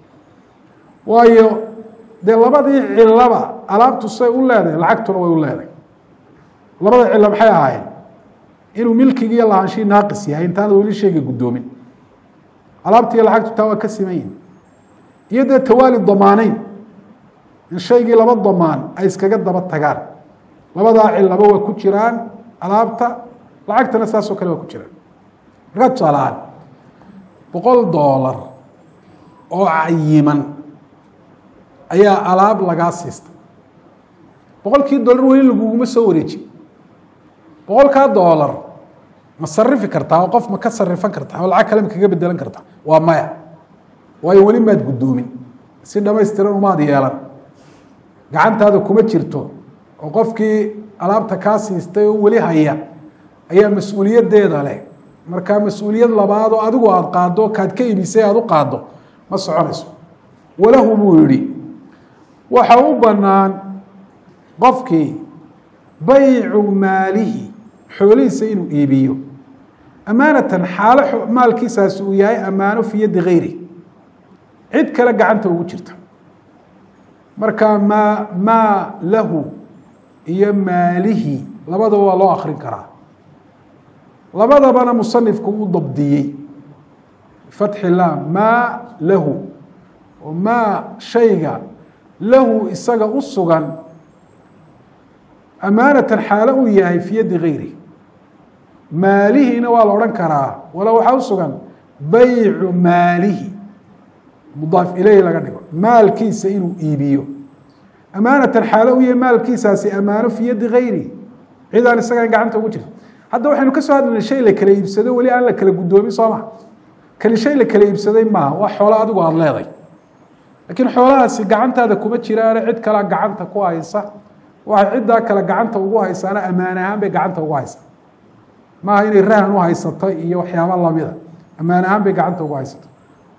waayo dee labadii cilaba alaabtu say u leedahay lacagtuna way u leedahay labada cilo maxay ahaayeen inuu milkigiiyo lahaanshii naaqis yahay intaana weli shayga guddoomin alaabtiiyo lacagtu taa waa ka siman yihin iyo dee tawaali damaaneyn in shaygii laba damaan ay iskaga daba tagaan labadaa cilaba waa ku jiraan alaabta lacagtana saasoo kale waa ku jiraan markaa tusaalahaan boqol doolar oo cayiman ayaa alaab lagaa siistay boqolkii doolar weli laguguma soo wareejin boqolkaa doolar ma sarifi kartaa oo qof ma ka sarifan kartaa oo lacag kale ma kaga bedelan kartaa waa maya waayo weli maad guddoomin si dhamaystiran umaad yeelan gacantaada kuma jirto oo qofkii alaabta kaa siistay oo weli haya ayaa mas-uuliyaddeeda leh markaa mas-uuliyad labaad oo adigu aada qaaddo kaad ka ibisay aada u qaaddo ma soconayso walahu buu yihi waxa u bannaan qofkii baycu maalihi xoolihiisa inuu iibiyo amaanatan xaalo maalkiisaasi uu yahay ammaano fi yaddi gayri cid kale gacanta ugu jirta marka maa maa lahu iyo maalihi labadaba waa loo akrin karaa labadabana musanifku u dabdiyey fatxi laam maa lahu oo maa shayga lahu isaga u sugan amaanatan xaalo uu yahay fi yaddi gayri maalihiina waa la odhan karaa wala waxaa u sugan baycu maalihi mudaaf ileyhi laga dhigo maalkiisa inuu iibiyo amaanatan xaalo u yahay maalkiisaasi amaano fi yaddi gayri cid aan isagaan gacanta ugu jirta hadda waxaynu ka soo hadlaynay shay la kala iibsado weli aan la kala guddoomin soo maha kani shay la kala iibsaday maaha waa xoolo adigu aada leeday laakiin xoolahaasi gacantaada kuma jiraane cid kalea gacanta ku haysa waxay ciddaa kale gacanta ugu haysaana ammaan ahaan bay gacanta ugu haysaa maaha inay rahan u haysato iyo waxyaaba lamida ammaan ahaan bay gacanta ugu haysato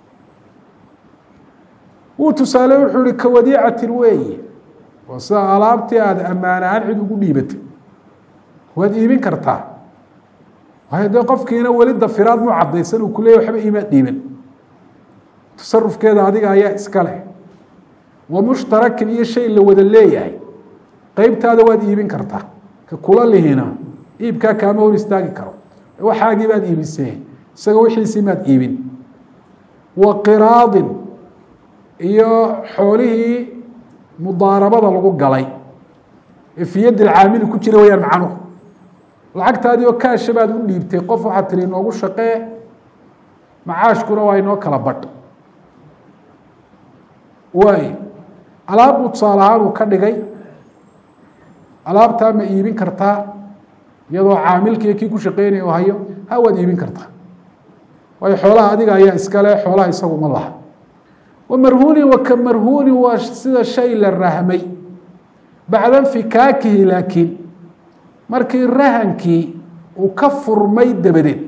wuu tusaale wuxuu ihi kawadiicatin weeye waa sida alaabtii aada ammaan ahaan cid ugu dhiibatay waad iibin kartaa waayo dee qofkiina weli dafiraad mu cadaysan uu kuleeyay waxba iimaad dhiiban tasarufkeeda adiga ayaa iska leh wa mushtarakin iyo shay la wada leeyahay qeybtaada waad iibin kartaa ka kula lihina iibkaa kaama hor istaagi karo waxaagii baad iibisee isaga wixiisii maad iibin wa qiraadin iyo xoolihii mudaarabada lagu galay ee fi yadi lcaamili ku jira wayaan macnuhu lacagtaadii oo kaasha baad u dhiibtay qof waxaad tiri inoogu shaqee macaashkuna waa inoo kala badh waay alaab buu tusaale ahaan uu ka dhigay alaabtaa ma iibin kartaa iyadoo caamilkiiyo kii ku shaqeynaya oo hayo ha waad iibin kartaa waayo xoolaha adiga ayaa iskale xoolaha isagu ma laha wamarhuunin waka marhuunin waa sida shay la rahmay bacda nfikaakihi laakiin markii rahankii uu ka furmay dabadeed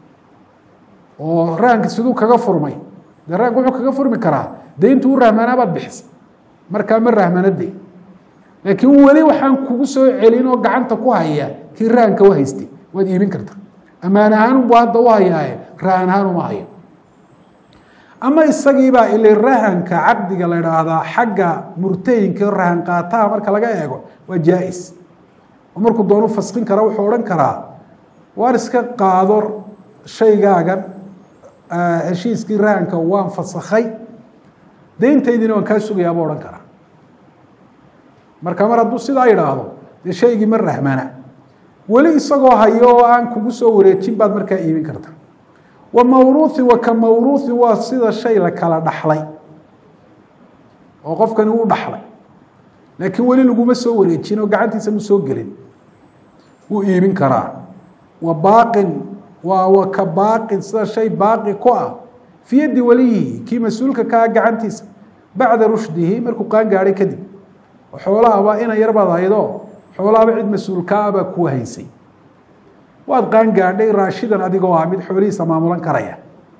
oo rahanki siduu kaga furmay dee rahanka wuxuu kaga furmi karaa dee intuu u rahmaanaa baad bixisa markaa ma rahmanade laakiin weli waxaan kugu soo celin oo gacanta ku haya kii rahanka u haystay waad iibin karta ammaan ahaan buu hadda u hayaaye rahan ahaan uma hayo ama isagiibaa ili rahanka caqdiga la idhaahdaa xagga murtayinka rahan qaataha marka laga eego waa jaa-is oo markuu doonu faskin kara wuxuu odhan karaa waar iska qaado shaygaagan heshiiskii rahanka waan fasakhay deyntaydina waan kaa sugayaa buu odhan karaa marka mar hadduu sidaa idhaahdo dee shaygii ma rahmana weli isagoo hayo oo aan kugu soo wareejin baad markaa iibin karta wa mawruuhi wa ka mawruuhi waa sida shay la kala dhaxlay oo qofkani uu dhaxlay laakiin weli laguma soo wareejin oo gacantiisa mu soo gelin wuu iibin karaa wa baaqin waa wa ka baaqin sida shay baaqi ku ah fi yaddi waliyihi kii mas-uulka ka ah gacantiisa bacda rushdihi markuu qaan gaadhay kadib oo xoolahaba ina yarbaad haydo xoolahaba cid mas-uulkaabaa kuu haysay waad qaan gaadhay raashidan adigoo ah mid xoolihiisa maamulan karaya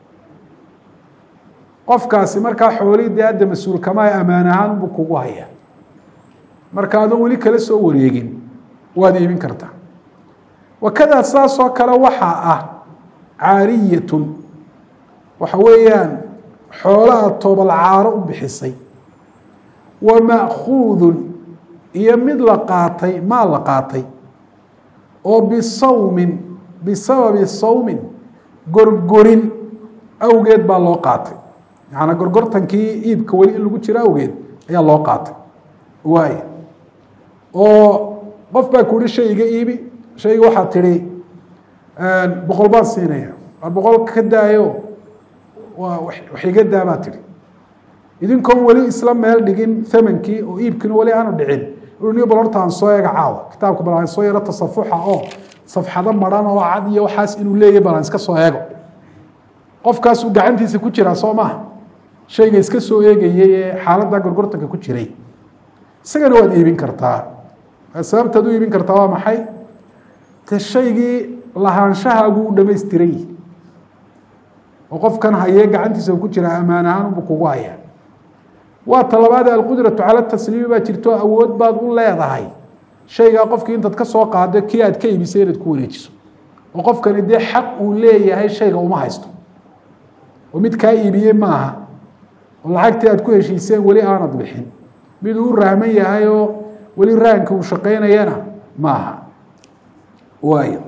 qofkaasi markaa xoolihii dee adda mas-uulkamaa ammaan ahaan buu kugu haya marka adoon weli kala soo wareegin waad iibin kartaa wakadaa saasoo kale waxaa ah caariyatun waxa weeyaan xoolaha toobal caaro u bixisay wa ma'khuudun iyo mid la qaatay maal la qaatay oo bisawmin bisababi sawmin gorgorin awgeed baa loo qaatay macanaa gorgortankii iibka weli in lagu jiro awgeed ayaa loo qaatay waaya oo qof baa ku uhi shayga iibi shayga waxaad tidhi boqol baan siinaya waa boqol ka daayo waa wax iga daa baa tidhi idinkoon weli isla meel dhigin thamankii oo iibkiina weli aanu dhicin ni bal horta aan soo eega caawa kitaabka bal aan soo yaro tasafuxa oo safxado maran oo cad iyo waxaas inuu leeyahy bal aan iska soo eego qofkaasuu gacantiisa ku jiraa soo maha shayga iska soo eegayay ee xaaladda gorgortanka ku jiray isagana waad iibin kartaa sababtaad u iibin kartaa waa maxay de shaygii lahaanshahaagu u dhamaystiran yihi oo qofkan hayee gacantiisa ku jiraa ammaan ahaan unbu kugu hayaa waa talabaade alqudratu cala tasliimi baa jirto awood baad u leedahay shaygaa qofkii intaad ka soo qaado kii aad ka iibisay inaad ku wareejiso oo qofkani dee xaq uu leeyahay shayga uma haysto oo mid kaa iibiyey maaha oo lacagtii aad ku heshiiseen weli aanad bixin mid uu rahman yahay oo weli rahanka uu shaqaynayana maaha waayo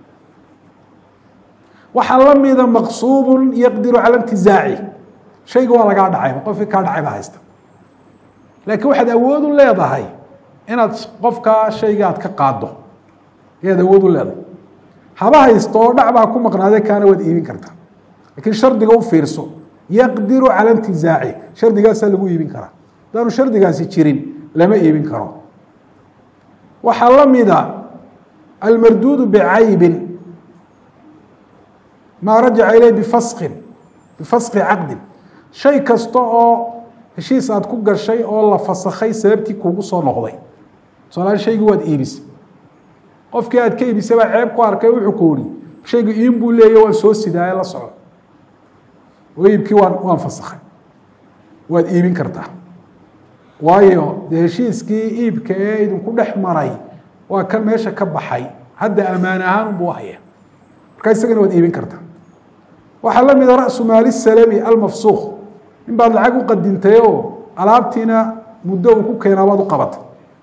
waxaa la mida maqsuubun yaqdiru cala intizaaci shayga waa lagaa dhacayba qofkii kaa dhacayba haysta laakiin waxaad awood u leedahay inaad qofkaa shayga aad ka qaado ayaad awood u leedahay haba haysto oo dhac baa ku maqnaade kaana waad iibin kartaa lakiin shardiga u fiirso yaqdiru cala intizaaci shardigaasaa lagu iibin karaa hadaanu shardigaasi jirin lama iibin karo waxaa la mida almarduudu bicaybin maa rajaca ileyh bifaskin bifaski caqdin shay kasta oo heshiis aad ku gashay oo la fasakhay sababtii kuugu soo noqday tusaalahaan shaygii waad iibisay qofkii aad ka iibisay baa ceeb ku arkay wuxuu ku ihi shaygu iin buu leeya waan soo sidaaye la soco oo iibkii waan waan fasakhay waad iibin kartaa waayo dee heshiiskii iibka ee idinku dhex maray waa kan meesha ka baxay hadda ammaan ahaan unbuu haya markaa isagana waad iibin kartaa waxaa la mida rasu maali salami almafsuuq in baad lacag u qadintay oo alaabtiina muddo uu ku keenaa baad u qabatay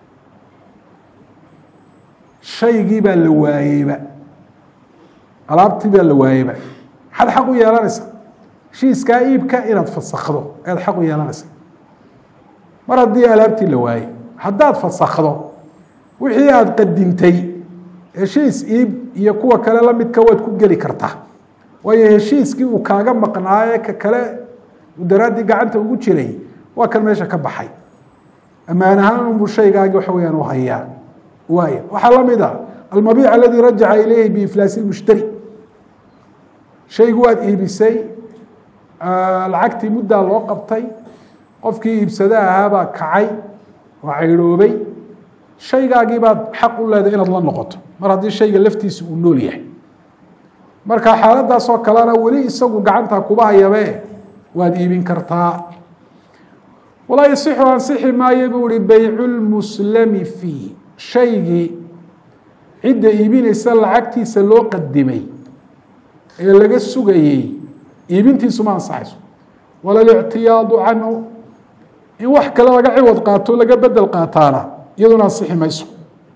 shaygii baa la waayeyba alaabtii baa la waayeyba maxaad xaq u yeelanaysaa heshiiskaa iibka inaad fasakdo ayaad xaq u yeelanaysaa mar haddii alaabtii la waayey haddaad fasakdo wixii aada qadintay heshiis iib iyo kuwa kale la midka waad ku geli kartaa waayo heshiiskii uu kaaga maqnaaye ka kale uu daraaddii gacanta ugu jiray waa kan meesha ka baxay ammaan ahaan unbuu shaygaagi waxa weyaan u hayaa waay waxaa la mid a almabiic aladi rajaca ilayhi biiflaasi lmushtari shaygu waad iibisay lacagtii muddaa loo qabtay qofkii iibsada ahaabaa kacay oo caydhoobay shaygaagii baad xaq u leedahay inaad la noqoto mar haddii shayga laftiisa uu nool yahay marka xaaladaasoo kalena weli isagu gacanta kuba hayabe waad iibin kartaa walaa yasixu ansixi maayo buu ihi baycu lmuslami fii shaygii cidda iibinaysa lacagtiisa loo qadimay ee laga sugayey iibintiisu ma ansaxayso wala lictiyaadu canhu in wax kale laga ciwad qaato laga bedel qaataana iyaduna ansixi mayso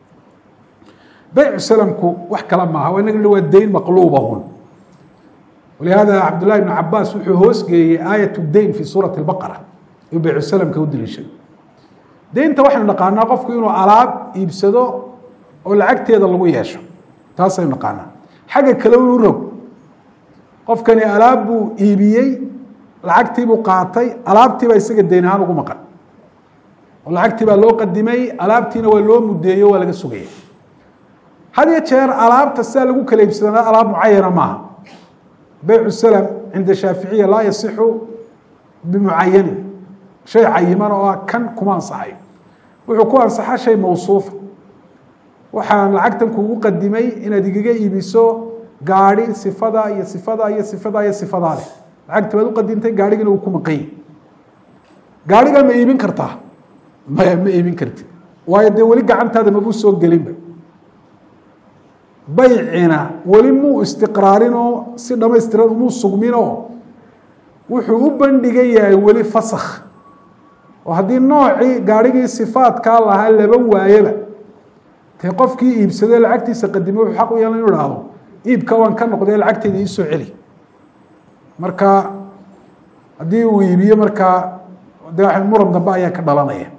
baycu salamku wax kale maaha waa inaga waa dayn maqluubahun walihaada cabdullahi ibn cabaas wuxuu hoosgeeyey aayat dayn fi suurati baqara iyuu baycu salamka u daliishaday deynta waxaynu naqaanaa qofku inuu alaab iibsado oo lacagteeda lagu yeesho taasaynu naqaanaa xagga kale u rog qofkani alaab buu iibiyey lacagtiibuu qaatay alaabtiibaa isaga deyn ahaan ugu maqan oo lacagtii baa loo qadimay alaabtiina waa loo mudeeyo waa laga sugaya had iyo jeer alaabta sidaa lagu kala iibsadana alaab mucayana maaha beycu salam cinda shaaficiya laa yasixu bimucayanin shay cayiman oo ah kan kuma ansaxayo wuxuu ku ansaxa shay mawsuufa waxaan lacagtan kuugu qadimay inaad igaga iibiso gaadi sifada iyo sifada iyo sifada iyo sifadaa leh lacagta baad u qadintay gaarhigina uu ku maqany gaarigaa ma iibin kartaa maya ma iibin kartid waayo dee weli gacantaada mabuu soo gelinba baycina weli muu istiqraarinoo si dhamaystiran umuu sugminoo wuxuu u bandhigan yahay weli fasakh oo haddii noocii gaarhigii sifaadkaa lahaa laba waayaba dee qofkii iibsadee lacagtiisa qadimay wuxuu xaq u yeelan inu ihahdo iibka waan ka noqdee lacagteyda iisoo celi marka haddii uu iibiyo markaa de muran dambe ayaa ka dhalanaya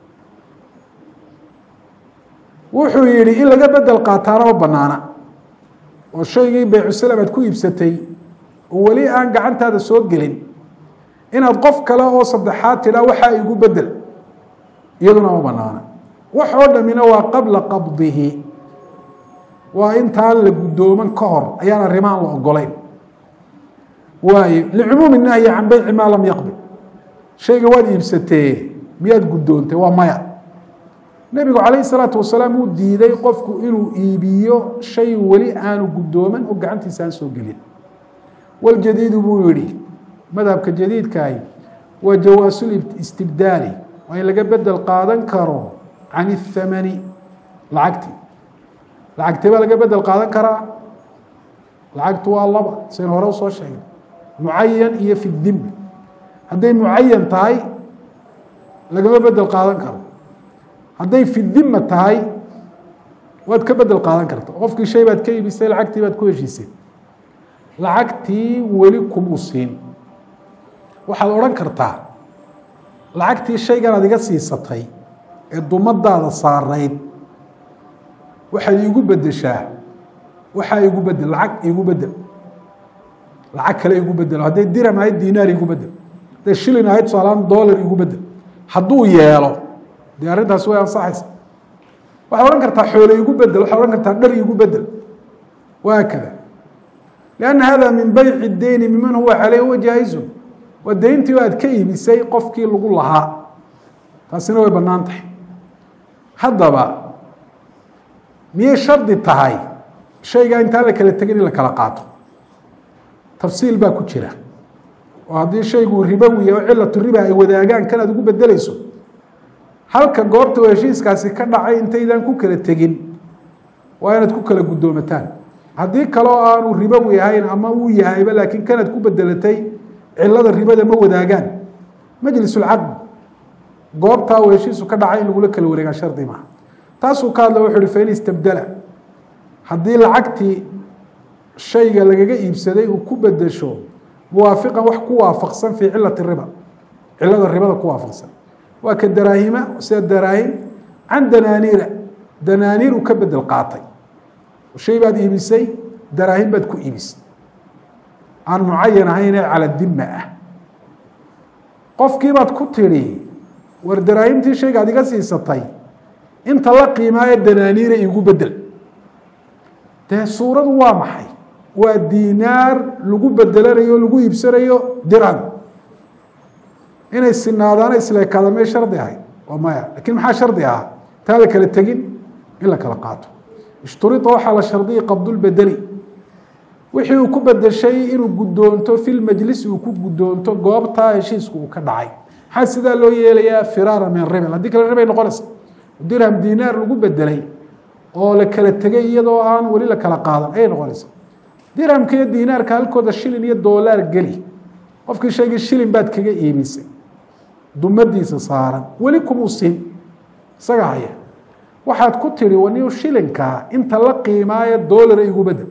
wuxuu yihi in laga bedel qaataana ma banaana oo shaygii baycusalam aad ku iibsatay oo weli aan gacantaada soo gelin inaad qof kale oo saddexaad tidhaa waxaa igu bedel iyaduna ma banaana wax oo dhamina waa qabla qabdihi waa intaan la guddooman ka hor ayaan arrimahan la ogolayn waayo licumuumi nahyi can beyci maa lam yaqbil shayga waad iibsatee miyaad guddoontay waa maya nebigu calayhi salaatu wasalaam uu diiday qofku inuu iibiyo shay weli aanu guddooman oo gacantiisa aan soo gelin waljadiidu buu yihi madhabka jadiidkaahi waa jawaasul istibdaali waa in laga bedel qaadan karo can ithamani lacagtii lacagtee baa laga bedel qaadan karaa lacagtu waa laba sayn hore usoo sheegay mucayan iyo fi dimbi hadday mucayan tahay lagama bedel qaadan karo hadday fi dima tahay waad ka bedel qaadan karta qofkii shay baad ka iibisay lacagtii baad ku heshiisay lacagtii weli kumuu siin waxaad odhan kartaa lacagtii shaygan aad iga siisatay ee dumadaada saarayd waxaad iigu bedeshaa waxaa igu bedel lacag iigu bedel lacag kale igu bedel hadday diram ahayd dinaar igu bedel hadday shilin ahayd tusaalaaan dollar igu bedel hadduu yeelo dee arrintaasi way ansaxaysa waxaad odhan kartaa xoole igu bedel waxaad odhan kartaa dhar igu bedel wahaakada lianna hada min bayci deyni miman huwa caleyh huwa jaaizun waa deyntii aad ka iibisay qofkii lagu lahaa taasina way bannaan tahay haddaba miyay shardi tahay shaygaa intaan la kala tegin in la kala qaato tafsiil baa ku jira oo haddii shaygu ribowi oo cilatu riba ay wadaagaan kan aad ugu bedelayso halka goobta oo heshiiskaasi ka dhacay intaydaan ku kala tegin waa inaad ku kala guddoomataan haddii kaleo aanu ribowi ahayn ama uu yahayba laakiin kanaad ku bedelatay cilada ribada ma wadaagaan majlisulcaqd goobtaa uu heshiisu ka dhacay in lagula kala wareegaa shardi maaha taasuu ka hadla wuxu uhi fain istabdela haddii lacagtii shayga lagaga iibsaday uu ku bedesho muwaafiqan wax ku waafaqsan fii cilati riba cilada ribada ku waafaqsan waa ka daraahima sida daraahim can danaaniira danaaniir uu ka bedel qaatay shay baad iibisay daraahim baad ku iibisay aan mucayan ahayn ee cala dima ah qofkii baad ku tidhi war daraahimtii shayga ad iga siisatay inta la qiimaayo danaaniira iigu bedel dee suuradu waa maxay waa diinaar lagu bedelanayo o lagu iibsanayo dirham inay sinaadaana isleekaada may shardi ahay waa maya lakiin maxaa shardi ah taan la kala tegin in la kala qaato ishturia waxaa la shardiyay qabdulbedeli wixii uu ku bedeshay inuu guddoonto fi lmajlisi uu ku guddoonto goobtaa heshiisku uu ka dhacay maxaa sidaa loo yeelayaa firaara min ribel haddii kale ribay noqonaysa dirham dinaar lagu bedelay oo la kala tegay iyadoo aan weli la kala qaadan ayay noqonaysa dirhamka iyo dinaarka halkooda shilin iyo doolaar geli qofkii sheegay shilin baad kaga iibisay dumadiisa saaran weli kumuu siin isaga haya waxaad ku tidhi waniu shilinkaa inta la qiimaayo doolara igu bedel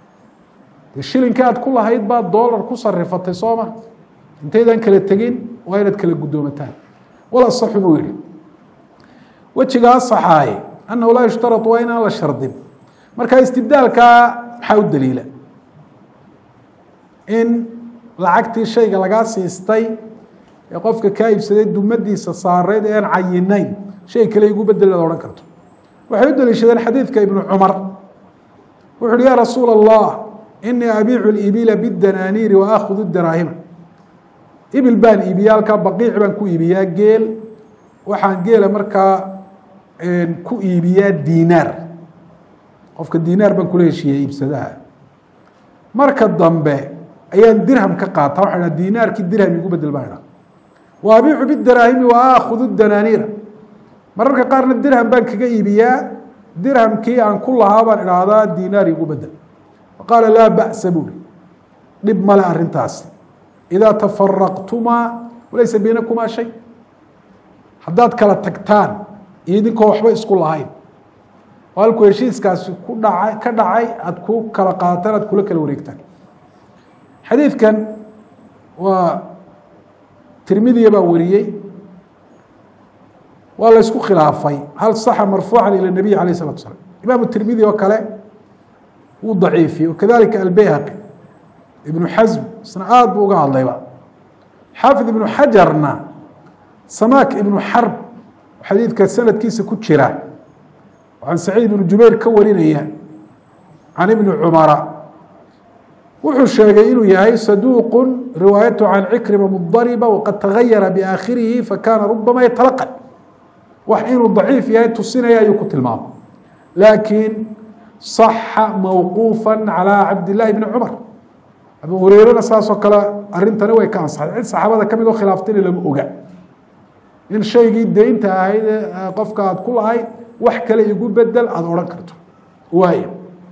de shilinkii aad ku lahayd baa doolar ku sarifatay soo ma intaydaan kala tegin waa inaad kala guddoomataan wal asaxu buu yihi wejiga asaxaaye annahu laa yushtarau waa inaan la shardin marka istibdaalkaa maxaa u daliila in lacagtii shayga lagaa siistay ee qofka kaa iibsaday dumadiisa saareyd ee aan cayinayn shay kale igu bedel ad odhan karto waxay u daliishadeen xadiidka ibnu cumar wuxu uhi ya rasuul allah inii abiicu ibila bidanaaniiri wa aakhudu daraahima ibil baan iibiya halkaa baqiic baan ku iibiyaa geel waxaan geela markaa ku iibiyaa diinaar qofka diinaar baan kula heshiiya iibsadaha marka dambe ayaan dirham ka qaata waxa dha diinaarkii dirham igu bedel baan idha wa abiicu bidaraahimi wa aakhudu danaaniira mararka qaarna dirham baan kaga iibiyaa dirhamkii aan ku lahaa baan idhaahdaa diinaar igu bedel qaala laa ba'sa buuri dhib male arrintaasi idaa tafaraqtumaa walaysa baynakumaa shay haddaad kala tagtaan iyo idinkoo waxba isku lahayn oo halkuu heshiiskaasi ku dhacay ka dhacay aada ku kala qaadataan aad kula kala wareegtaan xadiidkan waa tirmidiya baa wariyey waa la ysku khilaafay hal saxa marfuucan ila nabiy alayh isalatu slam imaamu tirmidi oo kale wuu daciifiyey wakadalika albayhaqi ibnu xasm isna aada buu uga hadlayba xaafid ibnu xajarna samaak ibnu xarb xadiidka sanadkiisa ku jira can saciid ibnu jubayr ka warinaya can ibni cumara wuxuu sheegay inuu yahay saduuqu riwaayatu can cikrima mudariba waqad tagayara biaakhirihi fakana rubama yatalaqan wax inuu daciif yahay tusinaya ayuu ku tilmaamay laakiin صaxa mawquufa calى cabdillaahi bni cumar abu hureyrena saasoo kale arintani way ka ansaxday cid saxaabada ka mid oo khilaaftayna lama oga in shaygii deynta ahayd qofka aad ku lahayd wax kale igu bedel aada odhan karto waay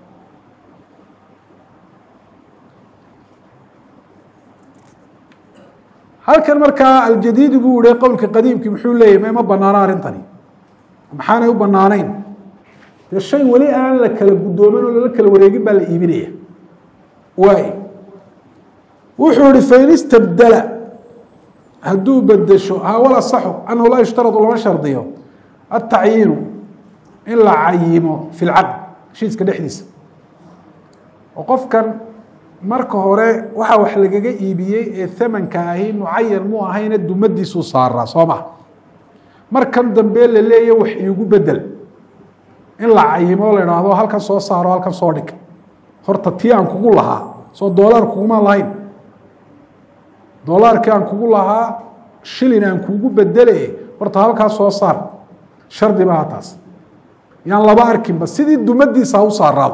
halkan markaa aljadiidi buu ihi qowlka qadiimkii muxuu leeyahy ma banaano arrintani maxaanay u banaanayn dee shay weli aan la kala guddoomin oo lala kala wareegin baa la iibinaya waay wuxuu ihi fain istabdala hadduu bedesho hawal asaxu annahu laa yushtaradu lama shardiyo atacyiinu in la cayimo fi lcaqd heshiiska dhexdiisa oo qofkan marka hore waxa wax lagaga iibiyey ee hamanka ahi mucayan mu ahayne dumadiisuu saaraa soo maha markan dambe la leeya wax iigu bedel in la cayimo la idhaahdo halkan soo saaro halkan soo dhig horta tii aan kugu lahaa soo doolaan kugumaan lahayn dolaarkii aan kugu lahaa shilin aan kuugu bedele horta halkaa soo saar shardi maaha taas yaan laba arkinba sidii dumadiisa ha u saaraado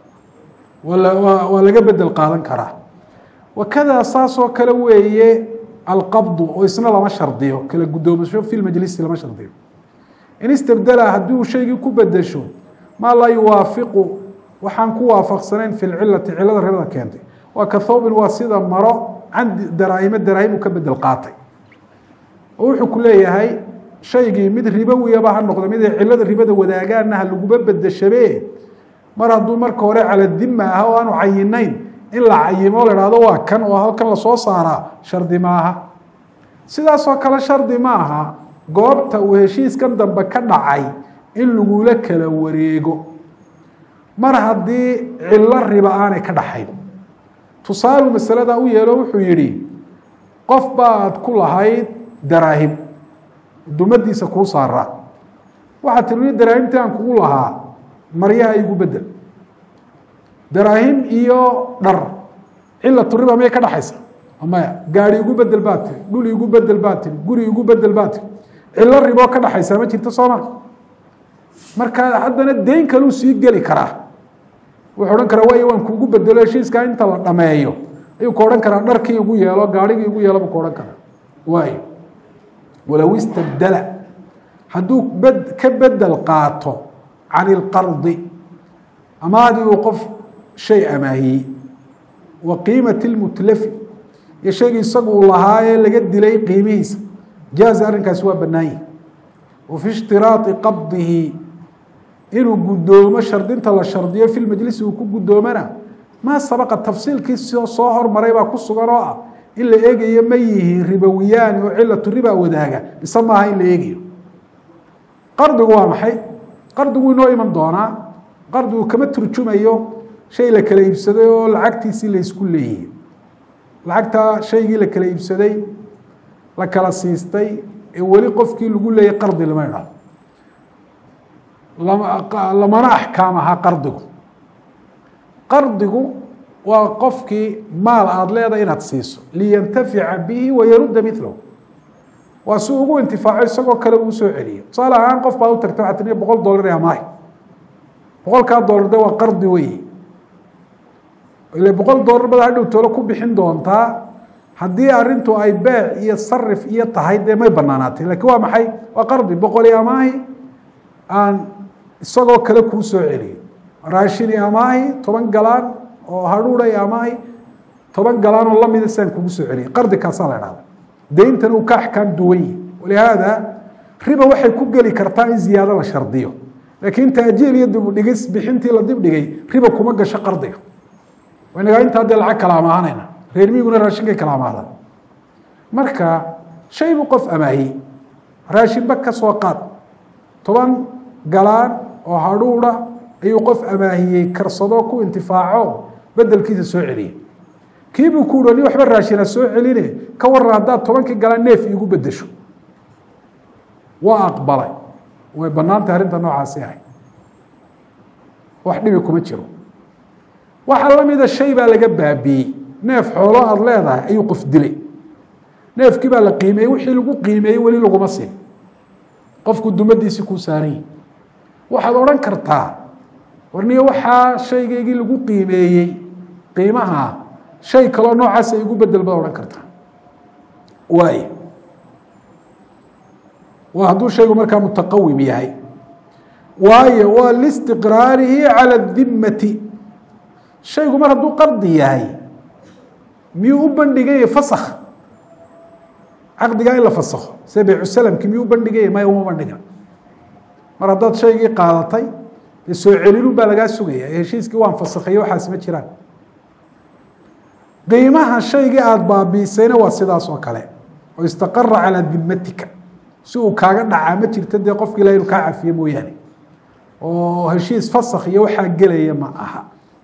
waa laga bedel qaadan karaa wakadaa saasoo kale weeye alqabdu oo isna lama shardiyo kala guddoomasho fi lmajlisi lama shardiyo in istabdela haddii uu shaygii ku bedesho maa laa yuwaafiqu waxaan ku waafaqsanayn fi lcilati cilada ribada keentay waa ka thawbin waa sida maro can daraahimo daraahim uu ka bedel qaatay oo wuxuu ku leeyahay shaygii mid ribowiyaba ha noqdo mid ay cilada ribada wadaagaana ha laguba bedeshabe mar hadduu marka hore cala dima ah oo aanu cayinayn in la cayimo la hahdo waa kan oo halkan lasoo saaraa shardi maaha sidaasoo kale shardi ma aha goobta uu heshiiskan dambe ka dhacay in lagula kala wareego mar haddii cilo riba aanay ka dhaxayn tusaalu masalada u yeelo wuxuu yidhi qof baad ku lahayd daraahim dumadiisa kuu saaraa waxaad tiri daraahimtii aan kugu lahaa maryaha igu bedel daraahim iyo dhar cilatu riba miyay ka dhaxaysa maya gaari igu bedel baa tiri dhul igu bedel baa tiri guri igu bedel baa tiri cilo riboo ka dhaxaysa ma jirto sooma marka haddana deyn kaluu sii geli karaa wuxuu odhan karaa waay waan kuugu bedelo heshiiskaa inta la dhameeyo ayuu ka odhan karaa dharkii igu yeelo gaarhigii igu yeelo buu ka odhan karaa waayo walow istabdela hadduu bed ka bedel qaato can ilqardi amaadii uu qof shay amaahiyey wa qiimati lmutlafi iyo shaygii isagu uu lahaa ee laga dilay qiimihiisa jaaza arrinkaasi waa bannaanyihi wa fi ishtiraadi qabdihi inuu guddoomo shardinta la shardiyo fi lmajlisi uu ku guddoomana maa sabaqa tafsiilkii soo hormaray baa ku sugan oo ah in la eegayo ma yihiin ribawiyaan oo cilatu riba wadaaga mise maaha in la eegayo qardigu waa maxay qardigu inoo iman doonaa qardigu kama turjumayo shay la kala iibsaday oo lacagtiisii la isku leeyihi lacagtaa shaygii la kala iibsaday la kala siistay ee weli qofkii lagu leeyay qardi lama idhahdo lamana axkaam ahaa qardigu qardigu waa qofkii maal aada leedahay inaad siiso liyantafica bihi wayarudda milahu waa si ugu intifaaco isagoo kale uu soo celiyo tusaale ahaan qof baad u tagta waxaa tii boqol dollar amaay boqolkaa dollar de waa qardi wey ile boqol dollar bada hadhow toolo ku bixin doontaa haddii arintu ay beec iyo sarif iyo tahay dee may banaanaatay lakiin waa maxay waa qardi boqoli amaahi aan isagoo kale kuu soo celiyo raashini amaahi toban galaan oo hadhuuray amaahi toban galaan oo lamida siaan kugu soo celiyay qardi kaasaa la dhahda deyntana uu ka axkaam duwan yihi walihaada riba waxay ku geli kartaa in ziyaado la shardiyo laakiin taajiil iyo dibudhigis bixintii la dibdhigay riba kuma gasho qardiga inagaa intaa dee lacag kala amaahanayna reer miguna raashinkay kala amaahdan marka shay buu qof amaahiyey raashinba ka soo qaad toban galaan oo hadhuudha ayuu qof amaahiyey karsado ku intifaaco bedelkiisa soo celiyey kiibuu ku uhi ni waxba raashina soo celine ka waran haddaad tobankii galaan neef iigu bedesho waa aqbalay way banaantay arrinta noocaasi ahay wax dhibi kuma jiro waxaa lamida shay baa laga baabiiyey neef xoolo aada leedahay ayuu qof dilay neefkii baa la qiimeeyey wixii lagu qiimeeyey weli laguma siin qofku dumadiisii kuu saaranyih waxaad odhan kartaa warniyo waxaa shaygaygii lagu qiimeeyey qiimaha shay kaloo noocaasa igu bedel baad odhan kartaa waay waa hadduu shaygu markaa mutaqawim yahay waayo waa listiqraarihi calى الdimati shaygu mar hadduu qardi yahay miyuu u bandhiganya fask caqdigaa in la fasakho sida baycusalamki miyuu u bandhiganya maya uma bandhigan mar haddaad shaygii qaadatay dee soo celinun baa lagaa sugaya heshiiskii waan fasakhayo waxaasi ma jiraan qiimaha shaygii aada baabiisayna waa sidaas oo kale oo istaqara calaa dimatika si uu kaaga dhacaa ma jirto dee qofki ilaha inu kaa cafiye mooyaane oo heshiis fasakh iyo waxaa gelaya ma aha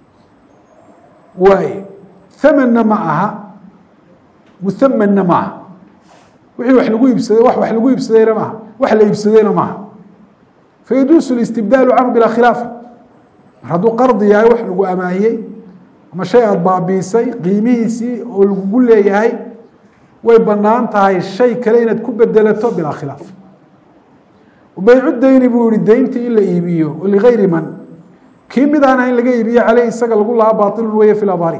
waay thamanna ma aha muhamanna ma aha wixii wax lagu iibsaday wax wax lagu iibsadayna maaha wax la iibsadayna maaha fayaduusu listibdaalu canhu bilaa khilaafa mar hadduu qardi yahay wax lagu amaahiyey ama shay aada baabiisay qiimihiisii oo lagugu leeyahay way banaan tahay shay kale inaad ku bedelato bilaa khilaaf baycu dayni buu yihi deyntii in la iibiyo ligayri man kii mid aan ahayn laga iibiyo caleyh isaga lagu lahaa baailun weeye fi labari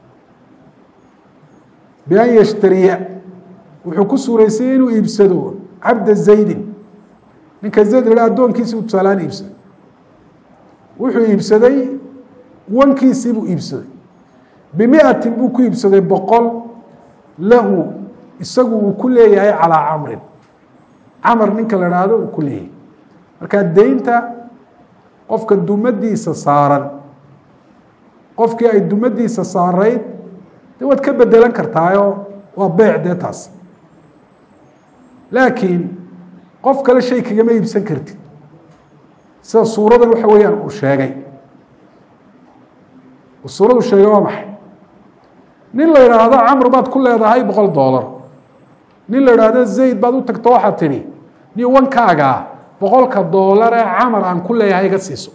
bian yashtariya wuxuu ku suuraysayey inuu iibsado cabda zaydin ninka zayd la addoonkiisii u tusaalaan iibsaday wuxuu iibsaday wankiisii buu iibsaday bimiatin buu ku iibsaday boqol lahu isagu uu ku leeyahay calaa camrin camar ninka la haahdo uu ku leeyahay markaa deynta qofka dumadiisa saaran qofkii ay dumadiisa saarayd de waad ka bedelan kartaayo waa beec dee taas laakiin qof kale shay kagama iibsan kartid sida suuradan waxa weeyaan uu sheegay suuradu sheegay waa maxay nin la idhaahdo camr baad ku leedahay boqol dollar nin la idhaahdo zayd baad u tagto waxaad tidhi ni wankaagaa boqolka doolar ee camar aan ku leeyahay iga siiso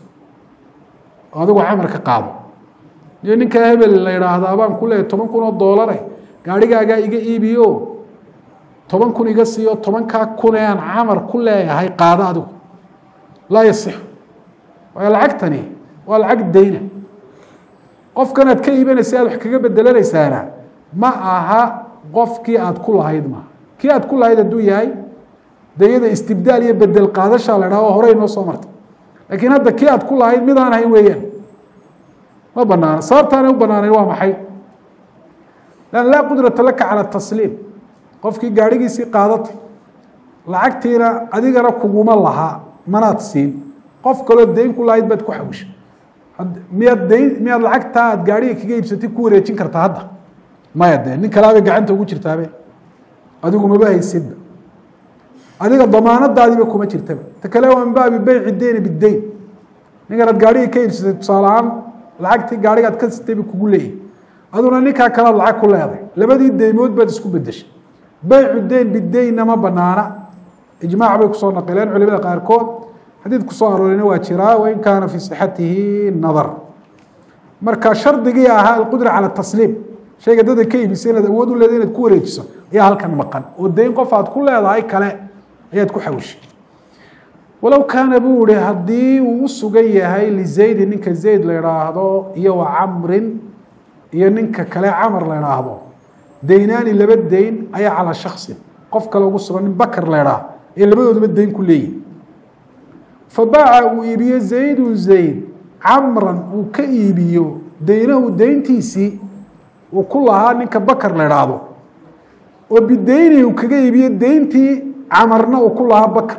oo adigu camar ka qaado niyo ninka hebel la idhaahdaa baan ku leeyahay toban kun oo doolare gaarhigaagaa iga iibiyo toban kun iga siiyo tobankaa kun ee aan camar ku leeyahay qaado adigu laa yasixu waayo lacagtani waa lacag dayna qofkan aad ka iibanaysa aad wax kaga bedelanaysaana ma aha qofkii aad ku lahayd maaha kii aad ku lahayd hadduu yahay de iyada istibdaal iyo bedel qaadashaa la dhaha oo horey noo soo martay laakiin hadda kii aad ku lahayd mid aan ahayn weeyaan ma banaana sababtaanay u banaanayn waa maxay lan laa qudrata laka cala tasliim qofkii gaadhigiisii qaadatay lacagtiina adigana kuguma lahaa manaad siin qof kaloo dayn ku lahayd baad ku xawishay miyaad dayn miyaad lacagtaa aad gaadhiga kaga iibsatay ku wareejin kartaa hadda maya dee nin kalaabay gacanta ugu jirtaabe adigu maba haysidba adiga damaanadaadiiba kuma jirtaba ta kale waa min baabi beyci deyni bideyn ninkanaad gaadhiga ka iibsatay tusaale ahaan lacagtii gaadhigaad ka sitayba kugu leeyahy aduna ninkaa kalead lacag ku leeday labadii deymood baad isku bedeshay beycu deyn bideynna ma banaana ijmaac bay kusoo naqileen culimada qaarkood xadiid kusoo aroorayna waa jiraa wain kaana fii sixatihi nadar marka shardigii ahaa alqudra cala tasliim shayga dada ka iibisay inaad awood u leeday inaad ku wareejiso ayaa halkan maqan oo deyn qof aad ku leedahay kale ayaad ku xawishay walow kaana buu ihi haddii uu u sugan yahay lizaydi ninka zayd la idhaahdo iyo wa camrin iyo ninka kale camar la idhaahdo deynaani laba deyn ayaa calaa shaksin qof kale ugu sugan nin bakar la idhaah ee labadooduba deyn ku leeyihi fabaaca uu iibiyo zaydu zayd camran uu ka iibiyo deynahu deyntiisii uu ku lahaa ninka bakar la idhaahdo oo bideyni uu kaga iibiyo deyntii camarna uu ku lahaa bakar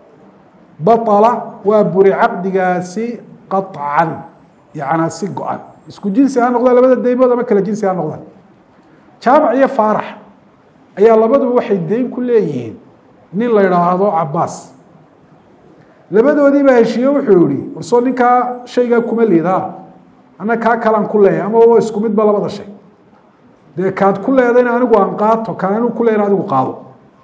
baطala waa buri caqdigaasi qaطcan yacnaa si go-an isku jinsi ha noqdaan labada deymood ama kala jinsi ha noqdaan jaamac iyo faarax ayaa labaduba waxay deyn ku leeyihiin nin la idhaahdo cabaas labadoodiibaa heshiiye wuxuu yihi warsoo ninkaa shaygaa kuma liidaa ana kaa kalaan ku leeyahay ama waa isku midba labada shay dee kaad ku leedayna anigu aan qaato kaan anigu ku leeyna adigu qaado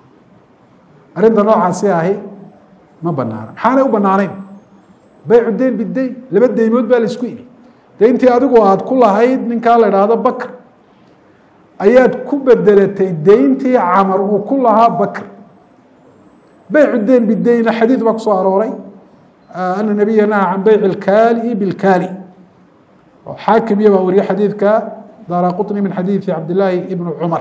arrinta noocaasi ahi ma banaana maxaanay u banaanayn baycu deyn bideyn laba deymood baa la isku ibi deyntii adigu aad ku lahayd ninkaa la idhaahdo bakr ayaad ku bedelatay deyntii camar uu ku lahaa bakr beycu deyn bideynna xadiid baa kusoo arooray ana nabiya naha can beyci اlkaali bilkaali oo xaakim iyo baa wariye xadiidka daara quطni min xadiidi cabdillaahi ibni cumar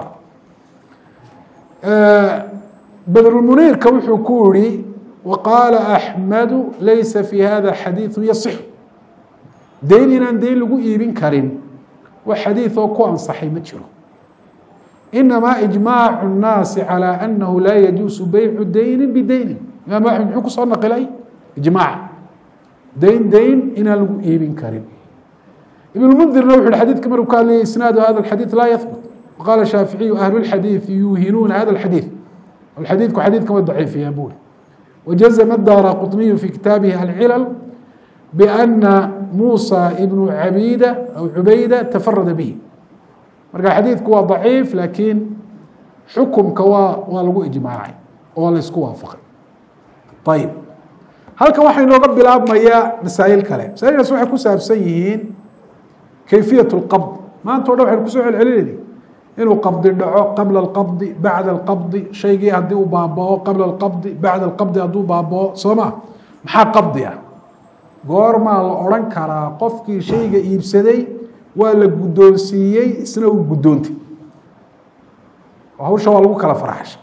badrulmuniirka wuxuu ku yihi waqaala axmedu laysa fi hada xadiiثu yaصix deyn inaan deyn lagu iibin karin wax xadiid oo ku ansaxay ma jiro inamaa ijmaac الnaasi calى anahu laa yajuusu beycu deyni bideyni imaam axmed muxuu kusoo naqilay ijmaac deyn deyn inaan lagu iibin karin ibn mundirna wuxu hi xadidka markuu ka hadlayay isnaadu hada xadiid laa yahbut waqaala shaaficiyu ahlu lxadiidi yuuhinuuna hada xadiid xadiidku xadiidkan wa daciifiyaa buuri wajazma daara quطniyu fi kitaabihi alcilal bana muusa ibnu cabida aw cubayda tafarada bihi marka xadiidku waa daciif laakiin xukumka waa waa lagu ijmaacay oo laysku waafaqay ayib halkan waxaa inooga bilaabmayaa masaa'il kale masailkaas waxay ku saabsan yihiin kayfiyaة اlqabd maanta o dhan waxaynu kusoo celcelinayna inuu qabdi dhaco qabla alqabdi bacda alqabdi shaygii haddii uu baabao qabla alqabdi bacda alqabdi hadduu baabao soo ma maxaa qabdi ah goormaa la odhan karaa qofkii shayga iibsaday waa la guddoonsiiyey isna uu guddoontay hawsha waa lagu kala faraxshay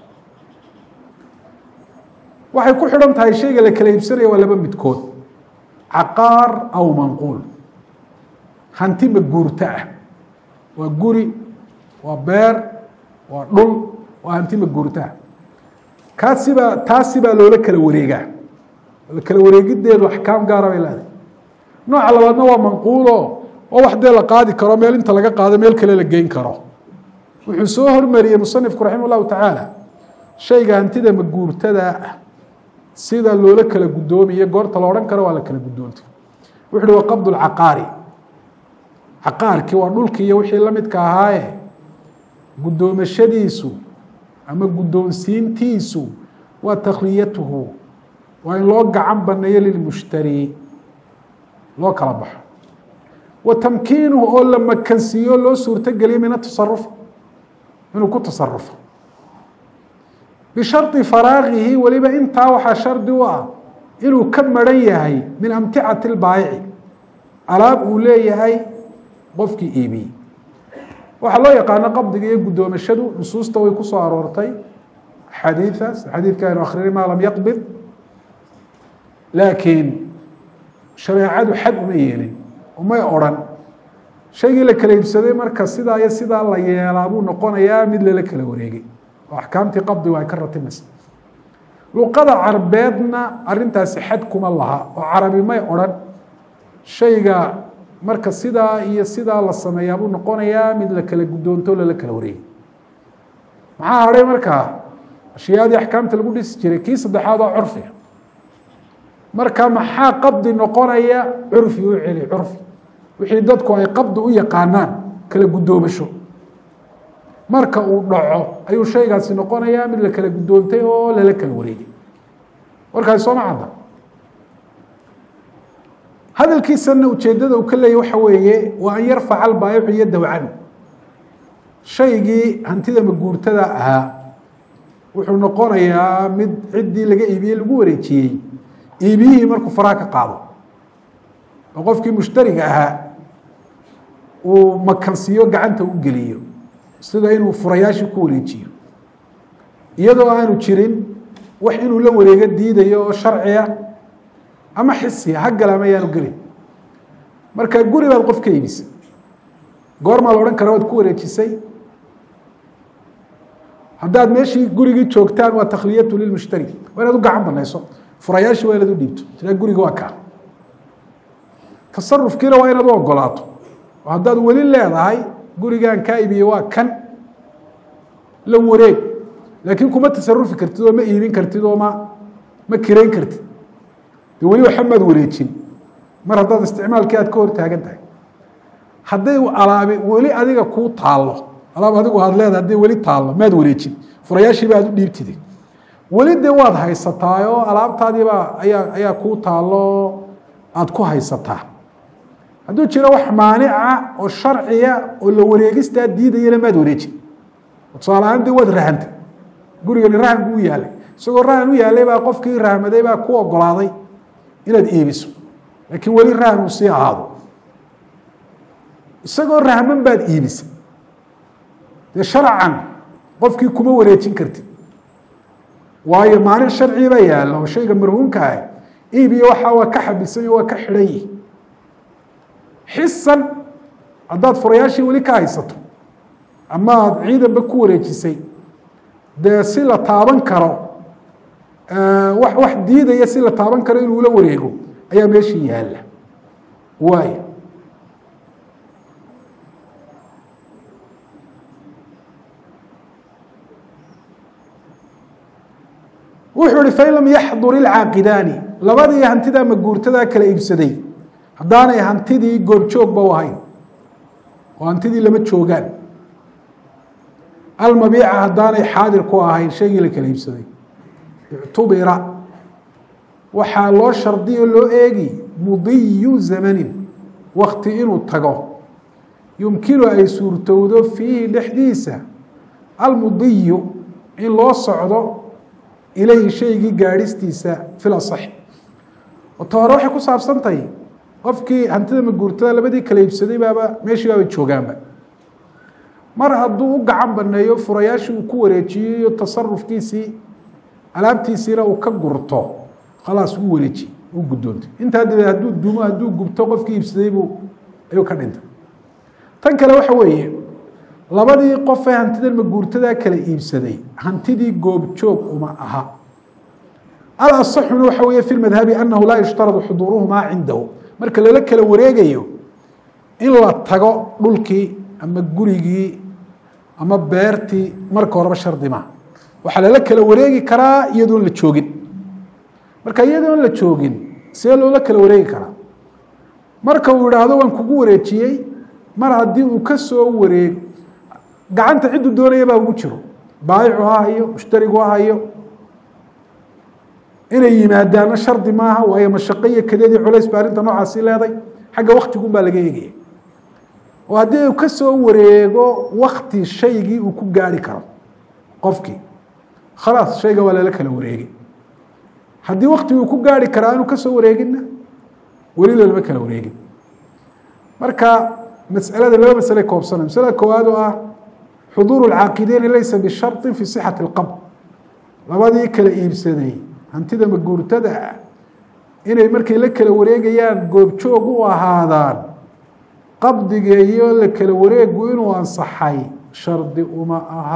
waxay ku xidhan tahay shayga la kala iibsanaya waa laba midkood caqaar aw manquul hanti ma guurto ah waa guri waa beer waa dhul waa hanti ma guurto ah kaasibaa taasibaa loola kala wareegaa kala wareegideedu axkaam gaara bay leedahay nooca labaadna waa manquulo oo wax dee la qaadi karo meel inta laga qaado meel kale la geyn karo wuxuu soo hormariyey musanifku raximah llahu tacaala shayga hantida maguurtada ah sida loola kala guddoomiye goorta la odhan karo waa la kala guddoontay wuxu uhi wa qabdu lcaqaari caqaarkii waa dhulkii iyo wixii la midka ahaaye guddoomashadiisu ama guddoonsiintiisu waa takhliyatuhu waa in loo gacan baneeyo lilmushtari loo kala baxo wa tamkiinuhu oo la makansiiyo loo suurtogeliyo min atasaruf inuu ku tasarufo bishardi faraagihi weliba intaa waxaa shardi u ah inuu ka maran yahay min amticati lbaayici alaab uu leeyahay qofkii iibiyey waxaa loo yaqaano qabdiga iyo guddoomashadu nusuusta way ku soo aroortay xadiiaas xadiidka aynu akrinay maa lam yaqbid laakiin shareecadu xad uma yeelin umay odrhan shaygii la kala iibsaday marka sidaa iyo sidaa la yeelaa buu noqonayaa mid lala kala wareegay oo axkaamtii qabdigu ay ka ratimaysa luqada carbeedna arintaasi xad kuma laha oo carabi may odrhan shayga marka sidaa iyo sidaa la sameeyaa buu noqonayaa mid la kala guddoonto lala kala wareegay maxaa hadhay markaa ashyaadii axkaamta lagu dhisi jiray kii saddexaad oo curfiga marka maxaa qabdi noqonaya curfi u celi curfi wixii dadku ay qabdi u yaqaanaan kala guddoomasho marka uu dhaco ayuu shaygaasi noqonayaa mid la kala guddoontay oo lala kala wareegay warkaasi sooma cadda hadalkiisana ujeeddada uu ka leeyay waxa weeye waa an yarfaca albaayicu yadahu can shaygii hantida maguurtada ahaa wuxuu noqonayaa mid ciddii laga iibiyey lagu wareejiyey iibiyihii markuu faraha ka qaado oo qofkii mushtariga ahaa uu makansiiyo gacanta u geliyo sida inuu furayaashii ku wareejiyo iyadoo aanu jirin wax inuu la wareego diidayo oo sharciya ama xisiya ha gala ama ayaanu gelin marka guri baad qof ka iibisay goormaa la odhan kara waad ku wareejisay haddaad meeshii gurigii joogtaan waa takhliyatu lilmushtari waa inaad u gacan banayso furayaashii waa inaad u dhiibto tiraa guriga waa kaa tasarufkiina waa inaad u ogolaato oo haddaad weli leedahay gurigaan kaa iibiye waa kan la wareeg laakiin kuma tasarufi kartid oo ma iibin kartid oo ma ma kireyn kartid de weli waxa maad wareejin mar haddaad isticmaalkii aad ka hor taagan tahay hadday alaabi weli adiga kuu taallo alaab adigu aad leedahay hadday weli taallo maad wareejin furayaashiiba aad u dhiibtide weli dee waad haysataa oo alaabtaadiibaa ayaa ayaa kuu taallo aada ku haysataa hadduu jiro wax maanica oo sharciya oo la wareegistaa diidayana maad wareejin tusaale ahaan dee waad rahantay gurigani rahan buu u yaalay isagoo rahan u yaalay baa qofkii rahmaday baa ku ogolaaday inaad iibiso laakiin weli rahan uu sii ahaado isagoo rahman baad iibisay dee sharcan qofkii kuma wareejin kartid waayo maanic sharci baa yaalla oo shayga marhuumka ah iibiyo waxaa waa ka xabisan waa ka xidhan yihi xisan haddaad furayaashii weli ka haysato ama aada ciidanba ku wareejisay dee si la taaban karo wax wax diidaya si la taaban karo inuu la wareego ayaa meeshii yaalla waaya wuxuu ihi fain lam yaxdur ilcaaqidaani labadii hantidaa maguurtadaa kala iibsaday haddaanay hantidii goobjoogba u ahayn oo hantidii lama joogaan almabiica haddaanay xaadir ku ahayn shaygii la kala iibsaday ictubira waxaa loo shardiyo loo eegi mudiyu zamanin wakti inuu tago yumkinu ay suurtowdo fiihi dhexdiisa almudiyu in loo socdo ilayhi shaygii gaadhistiisa fil asaxi oto hore waxay ku saabsantahay qofkii hantida maguurtada labadii kala iibsaday baaba meeshii baaba joogaanba mar hadduu u gacan baneeyo furayaashii uu ku wareejiyo iyo tasarufkiisii alaabtiisiina uu ka gurto khalaas uu wareeji uu guddoontay intaa dabeed hadduu dumo hadduu gubto qofkii iibsaday buu ayuu ka dhintay tan kale waxa weeye labadii qof ee hantidan maguurtadaa kala iibsaday hantidii goobjoog uma aha alasaxuna waxa weeye fi madhabi anahu laa yushtaradu xuduuruhumaa cindahu marka lala kala wareegayo in la tago dhulkii ama gurigii ama beertii marka horeba shardi maha waxaa lala kala wareegi karaa iyadoon la joogin marka iyadoon la joogin see loola kala wareegi karaa marka uu idhaahdo waan kugu wareejiyey mar haddii uu ka soo wareeg gacanta cidduu doonaya baa ugu jiro baayicu ha hayo mushtarigu ha hayo inay yimaadaana shardi maaha waayo mashaqo iyo kadeedii culays ba arrinta noocaasi leeday xagga waktigun baa laga eegaya oo haddii uu ka soo wareego wakti shaygii uu ku gaari karo qofkii khalaas shayga waa lala kala wareegay haddii wakti uu ku gaari karaa aanu ka soo wareeginna weli lalama kala wareegin marka masalada laba masale koobsana masalada koowaad oo ah xuduuru lcaaqideyni laysa bisharطi fi sixati اlqabd labadii kala iibsaday hantida maguurtada ah inay markay la kala wareegayaan goobjoog u ahaadaan qabdiga iyo la kala wareegu inuu ansaxay shardi uma aha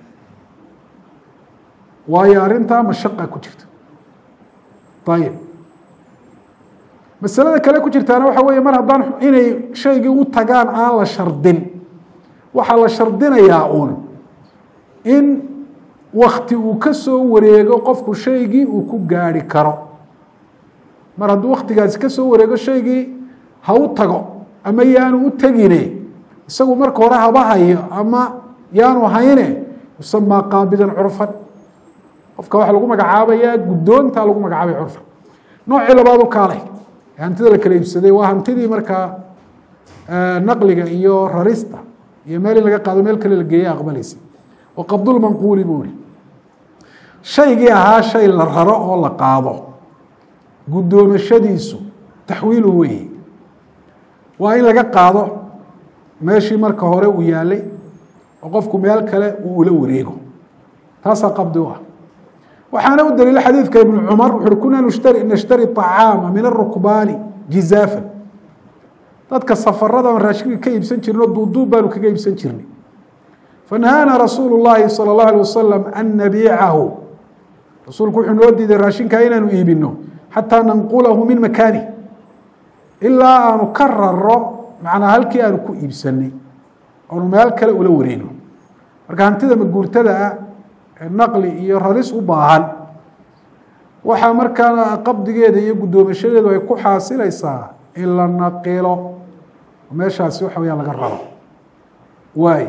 waayo arrintaa mashaqa ku jirta ayib masalada kale ku jirtaana waxa weeye mar haddaan inay shaygii u tagaan aan la shardin waxaa la shardinayaa uun in wakti uu ka soo wareego qofku shaygii uu ku gaari karo mar hadduu waktigaasi ka soo wareego shaygii ha u tago ama yaanu u tegine isagu marka hore haba hayo ama yaanu hayne yusamaa qaabidan curfan qofka waxaa lagu magacaabayaa guddoonta lagu magacaabaya curfan noocii labaad u kaalay hantida la kala iibsaday waa hantidii markaa naqliga iyo rarista iyo meel in laga qaado meel kale la geeya aqbalaysa wa qabdulmanquuli buu ihi shaygii ahaa shay la raro oo la qaado guddoomashadiisu taxwiilu weeye waa in laga qaado meeshii marka hore uu yaalay oo qofku meel kale uu ula wareego taasaa qabdi u ah waxaana u daliila xadiidka ibnu cumar wuxu uhi kunaa nushtari nashtari طacaama min arukbaani jizaafan dadka safarada aan raashinka ka iibsan jirin oo duuduub baanu kaga iibsan jirnay fanahaana rasuulu llaahi salى اllahu alيه wasalam an nabiicahu rasuulku wuxuu noo diiday raashinkaa inaanu iibino xataa nanqulahu min makaani ilaa aanu ka raro macnaa halkii aanu ku iibsanay oonu meel kale ula wareegno marka hantida maguurtada ah naqli iyo raris u baahan waxaa markaa qabdigeeda iyo guddoomashadeedu ay ku xaasilaysaa in la naqilo meeshaasi waxa weyaa laga rabo waay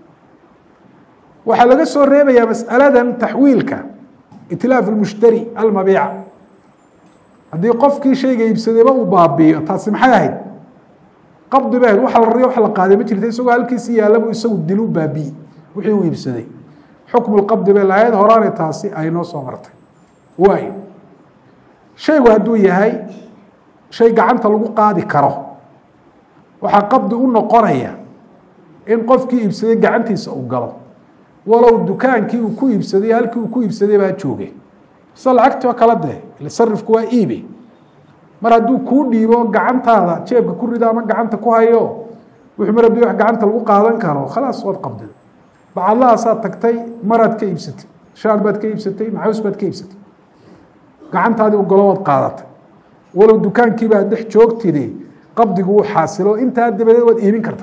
waxaa laga soo reebayaa mas'aladan taxwiilka itlaaf اlmushtari almabiica haddii qofkii shayga iibsadayba uu baabiiyo taasi maxay ahayd qabdi ba ahayd waxa la rariyo wax la qaaday ma jirta isagoo halkiisii yaalabu isagu dilu baabiyi wixii uu iibsaday xukmu lqabdi bay lahayd horaanay taasi ay noo soo martay waayo shaygu hadduu yahay shay gacanta lagu qaadi karo waxaa qabdi u noqonaya in qofkii iibsaday gacantiisa uu galo walow dukaankii uu ku iibsaday halkii uu ku iibsaday baa jooge sida lacagtii oo kala dee ile sarifku waa iibe mar hadduu kuu dhiibo gacantaada jeebka ku rido ama gacanta ku hayo wuxuu mar haddii wax gacanta lagu qaadan karo khalaas waad qabdida bacadlahaasaad tagtay maraad ka iibsatay shaar baad ka iibsatay maxaws baad ka iibsatay gacantaadii ugolo waad qaadatay walow dukaankiiba ad dhex joogtide qabdigu uu xaasilo intaa dabadeed waad iibin karta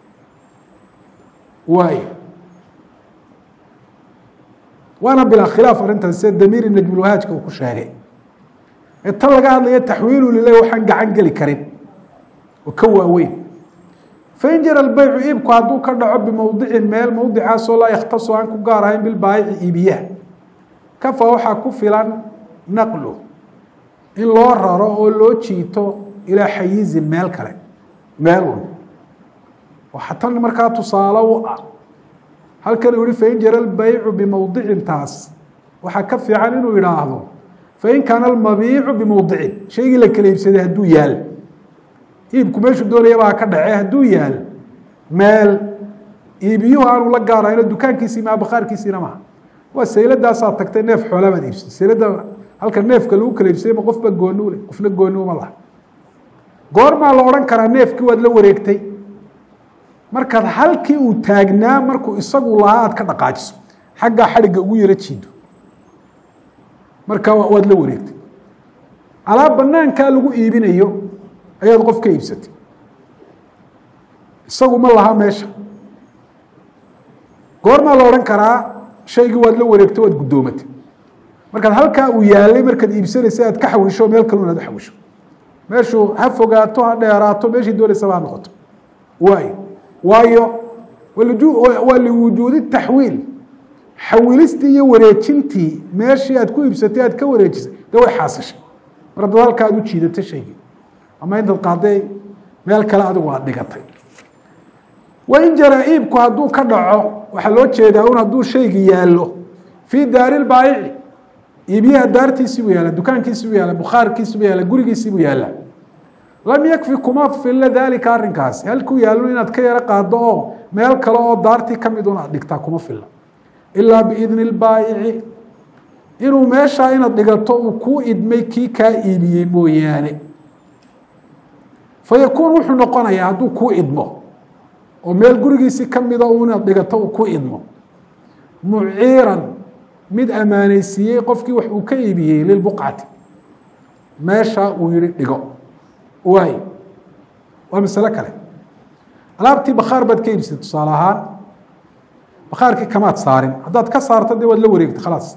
waay waana bilaa khilaaf arrintaas sida damiiri najmulwahaajka uu ku sheegay ee tan laga hadlaya taxwiilu lilah waxaan gacan geli karin oo ka waaweyn fain jara lbeycu iibku hadduu ka dhaco bimowdicin meel mowdicaasoo laa yakhtasu aan ku gaar ahayn bilbaayici iibiyaha kafa waxaa ku filan naqlu in loo raro oo loo jiito ilaa xayizin meel kale meel un waxa tan markaa tusaale u ah halkan uu yihi fain jara albaycu bimowdicin taas waxaa ka fiican inuu idhaahdo fain kaana almabiicu bimowdicin shaygii la kala iibsaday hadduu yaal iibku meeshuu doonayaba ha ka dhace hadduu yaal meel iibiyuhu aanu la gaarayno dukaankiisii maa bakhaarkiisiina maha waa sayladaasaa tagtay neef xoolaa baad iibsatay saylada halka neefka lagu kala iibsaday ma qofba gooni u leh qofna gooni uma laha goormaa la odhan karaa neefkii waad la wareegtay markaad halkii uu taagnaa markuu isagu lahaa aad ka dhaqaajiso xaggaa xadhigga ugu yaro jiido markaa waad la wareegtay alaab banaankaa lagu iibinayo ayaad qof ka iibsatay isagu ma laha meesha goormaa la odhan karaa shaygii waad la wareegtay waad guddoomatay markaad halkaa uu yaalay markaad iibsanaysa aad ka xawisho meel kalun aad u xawisho meeshuu ha fogaato ha dheeraato meeshii doonaysaba ha noqoto waayo waayo waa liwujuudi taxwiil xawilistii iyo wareejintii meeshii aad ku iibsatay aad ka wareejisay de way xaasishay mar haddaad halkaa aad u jiidatay shaygii ama intaad qaaday meel kale adigu aad dhigatay wain jara iibku hadduu ka dhaco waxaa loo jeedaa un hadduu shaygi yaallo fii daari lbaayici iibiyaha daartiisiibuu yaalla dukaankiisiibuu yaalla bukhaarkiisiibuu yaalla gurigiisiibuu yaalla lam yakfi kuma filla daalika arrinkaasi halkuu yaallo inaad ka yaro qaado oo meel kale oo daartii ka mid un aad dhigtaa kuma filla ilaa biidni lbaayici inuu meeshaa inaad dhigato uu kuu idmay kii kaa iibiyey mooyaane fayakuun wuxuu noqonayaa hadduu kuu idmo oo meel gurigiisii ka mida u inaad dhigato uu ku idmo muciiran mid ammaaneysiiyey qofkii wax uu ka iibiyey lilbuqcati meesha uu yihi dhigo waay waa masalo kale alaabtii bakhaar baad ka iibsatay tusaale ahaan bakhaarkii kamaad saarin haddaad ka saarto dee waad la wareegtay khalaas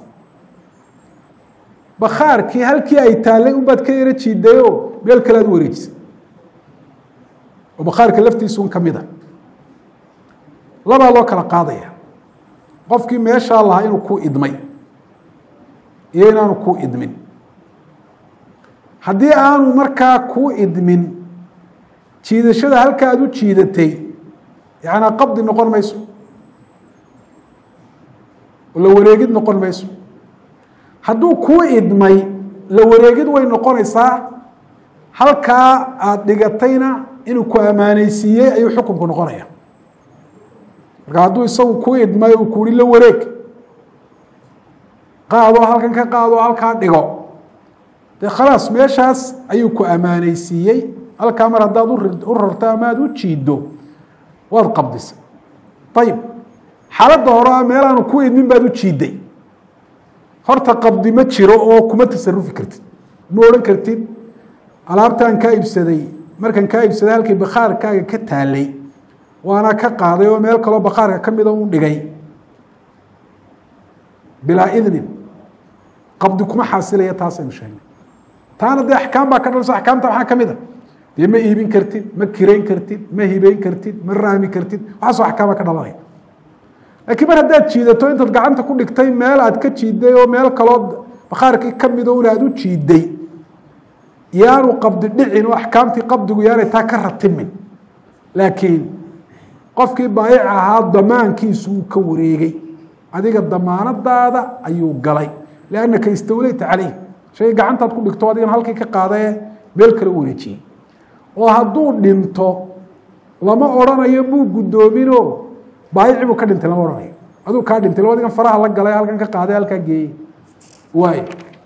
bakhaarkii halkii ay taallay unbaad ka yaro jiidayoo meel kale aad u wareejisay oo bakhaarka laftiisun ka mid a labaa loo kala qaadaya qofkii meeshaa lahaa inuu kuu idmay iyo inaanu kuu idmin haddii aanu markaa kuu idmin jiidashada halka aad u jiidatay yanaa qabdi noqon mayso la wareegid noqon mayso hadduu kuu idmay la wareegid way noqonaysaa halkaa aada dhigatayna inuu ku ammaaneysiiyey ayuu xukunku noqonaya marka hadduu isagu ku idmay uu kuhi la wareeg qaadoo halkan ka qaadoo halkaa dhigo dee khalaas meeshaas ayuu ku ammaaneysiiyey halkaa mar haddaad u rarto ama aad u jiiddo waad qabdisay ayib xaaladda hore meelaanu ku idmin baad u jiidday horta qabdi ma jiro oo kuma tasarufi kartid ma odhan kartid alaabtaan kaa iibsaday markan kaa iibsaday halkii bakhaarkaaga ka taalay waana ka qaaday oo meel kaloo bakhaarka ka mida u dhigay bilaa idnin qabdi kuma xaasilaya taasaynu sheegnay taana dee axkaam baa ka dhalso axkaamta waxaa ka mid a dee ma iibin kartid ma kirayn kartid ma hibeyn kartid ma raami kartid waxaasoo axkaama ka dhalanaya laakiin mar haddaad jiidato intaad gacanta ku dhigtay meel aad ka jiiday oo meel kaloo bakhaarkii ka mida un aad u jiiday yaanu qabdi dhicin oo axkaamtii qabdigu yaanay taa ka ratimin laakiin qofkii baayic ahaa damaankiisu uu ka wareegay adiga damaanadaada ayuu galay liannaka istawleyta caleyh shay gacantaad ku dhigto adigan halkii ka qaadae meel kale u wareejiyey oo hadduu dhinto lama odrhanayo muu guddoominoo baayici buu ka dhintay lama odhanayo aduu kaa dhintay labadigan faraha la galay halkan ka qaaday halkaa geeyey waay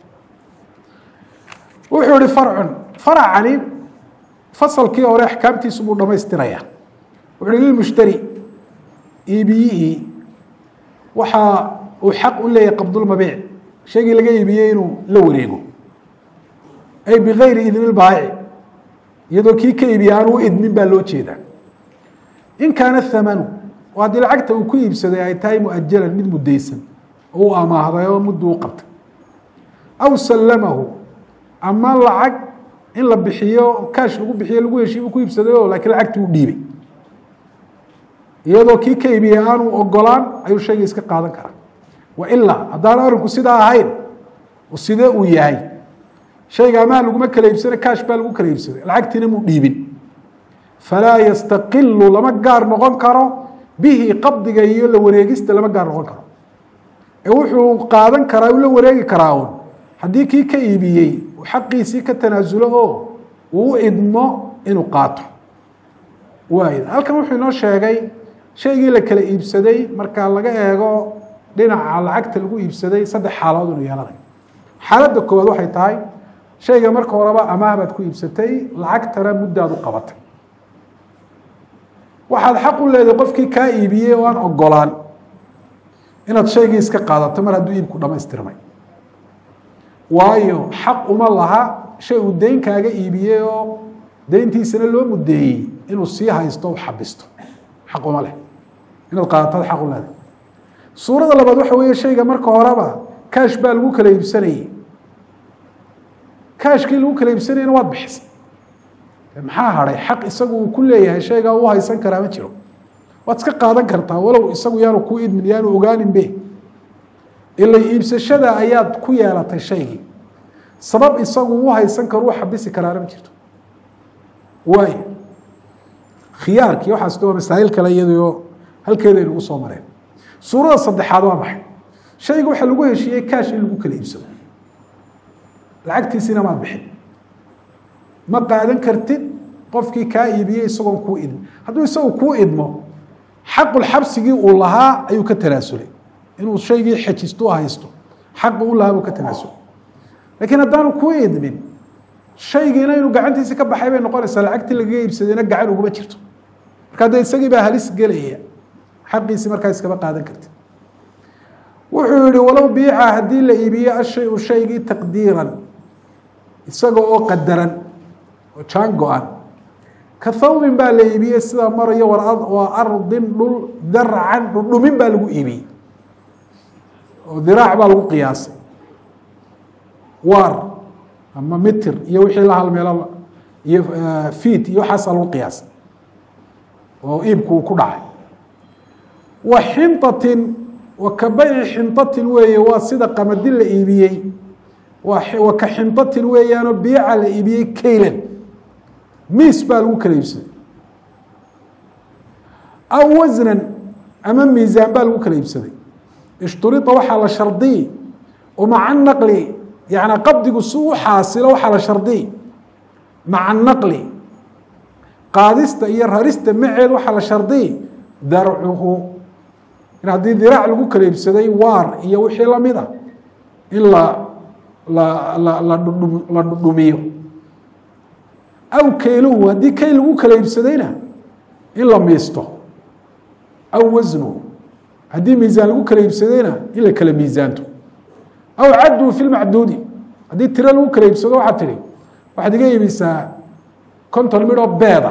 wuxuu ihi farcun faracani fasalkii hore axkaamtiisu buu dhamaystiraya wuxu uhi lilmushtari iibiyihii waxa uu xaq u leeyahay qabdulmabiic shaygii laga iibiyey inuu la wareego ay bigayri idni baayici iyadoo kii ka iibiye aan u idmin baa loo jeedaa in kaana thamanu oo haddii lacagta uu ku iibsaday ay tahay muajalan mid mudaysan oo u amaahday oo muddu u qabtay aw sallamahu ama lacag in la bixiyo kaash lagu bixiyo lagu heshiibu ku iibsaday oo laakiin lacagtii u dhiibay iyadoo kii ka iibiyey aanu ogolaan ayuu shayga iska qaadan karaa wa ilaa haddaan arinku sidaa ahayn sidee uu yahay shayga amaha laguma kala iibsana kaash baa lagu kala iibsaday lacagtiina muu dhiibin falaa yastaqilu lama gaar noqon karo bihi qabdiga iyo la wareegista lama gaar noqon karo ee wuxuu qaadan karaa u la wareegi karaa un haddii kii ka iibiyey uu xaqiisii ka tanaasulo oo uu u idmo inuu qaato waay halkan wuxuu inoo sheegay shaygii la kala iibsaday marka laga eego dhinaca lacagta lagu iibsaday saddex xaaladood inuu yeelanayo xaaladda koowaad waxay tahay shayga marka horeba amaah baad ku iibsatay lacagtana muddaad u qabatay waxaad xaq u leedahay qofkii kaa iibiyey oo aan ogolaan inaad shaygii iska qaadato mar hadduu iibku dhamaystirmay waayo xaq uma laha shay uu deyn kaaga iibiyey oo deyntiisana loo mudeeyey inuu sii haysto u xabisto xaq uma leh inaad qaadataad xaq u leedahay suurada labaad waxa weeye shayga marka horeba kaash baa lagu kala iibsanayey kaashkii lagu kala iibsanayena waad bixisay maxaa hadhay xaq isagu uu ku leeyahay shaygaa u haysan karaa ma jiro waad iska qaadan kartaa walow isagu yaanu ku idmin yaanu ogaaninbe ila iibsashada ayaad ku yeelatay shaygii sabab isagu u haysan karo u xabisi karaana ma jirto waay khiyaarkii waxaas waa masaa'il kale iyadoo halkeeda aynugu soo mareen suurada saddexaad waa maxay shayga waxaa lagu heshiiyey kaash in lagu kala iibsado lacagtiisina maad bixin ma qaadan kartid qofkii kaa iibiyey isagoon kuu idmin hadduu isagu kuu idmo xaqulxabsigii uu lahaa ayuu ka tanaasulay inuu shaygii xejisto haysto xaqi u lahaa buu ka tanaasulay lakiin haddaanu kuu idmin shaygiina inuu gacantiisi ka baxay bay noqonaysaa lacagtii lagaga iibsadayna gacan uguma jirto marka dee isagii baa halis gelaya xaqiisi markaa iskama qaadan kartid wuxuu yihi walow biica haddii la iibiye ashayu shaygii taqdiiran isaga oo qadaran oo jaan go-an ka thawbin baa la iibiyey sidaa marayo waa ardin dhul darcan dhudhumin baa lagu iibiyey oo diraac baa lagu qiyaasay waar ama mitir iyo wixii la halmeelo iyo fiit iyo waxaasaa lagu qiyaasay oo iibku uu ku dhacay wa xinطatin wa ka bayci xinطatin weeye waa sida qamadi la iibiyey wa ka xinطatin weeyaanoo biica la iibiyey kaylan miis baa lagu kala iibsaday aw wasnan ama miisaan baa lagu kala iibsaday ishturida waxaa la shardiyi oo maca naqli yani qabdigu si u xaasilo waxaa la shardiyi maca naqli qaadista iyo rarista maceed waxaa la shardiyi darcuhu in haddii diraac lagu kala iibsaday waar iyo wixii lamid a in la la la la dhudhu la dhudhumiyo aw kayluhu haddii kayl lagu kala iibsadayna in la miisto aw wasnuhu haddii miisaan lagu kala iibsadayna in la kala miisaanto aw caddu fi lmacduudi haddii tiro lagu kala iibsado waxaad tihi waxaad iga iibisaa konton midhoo beeda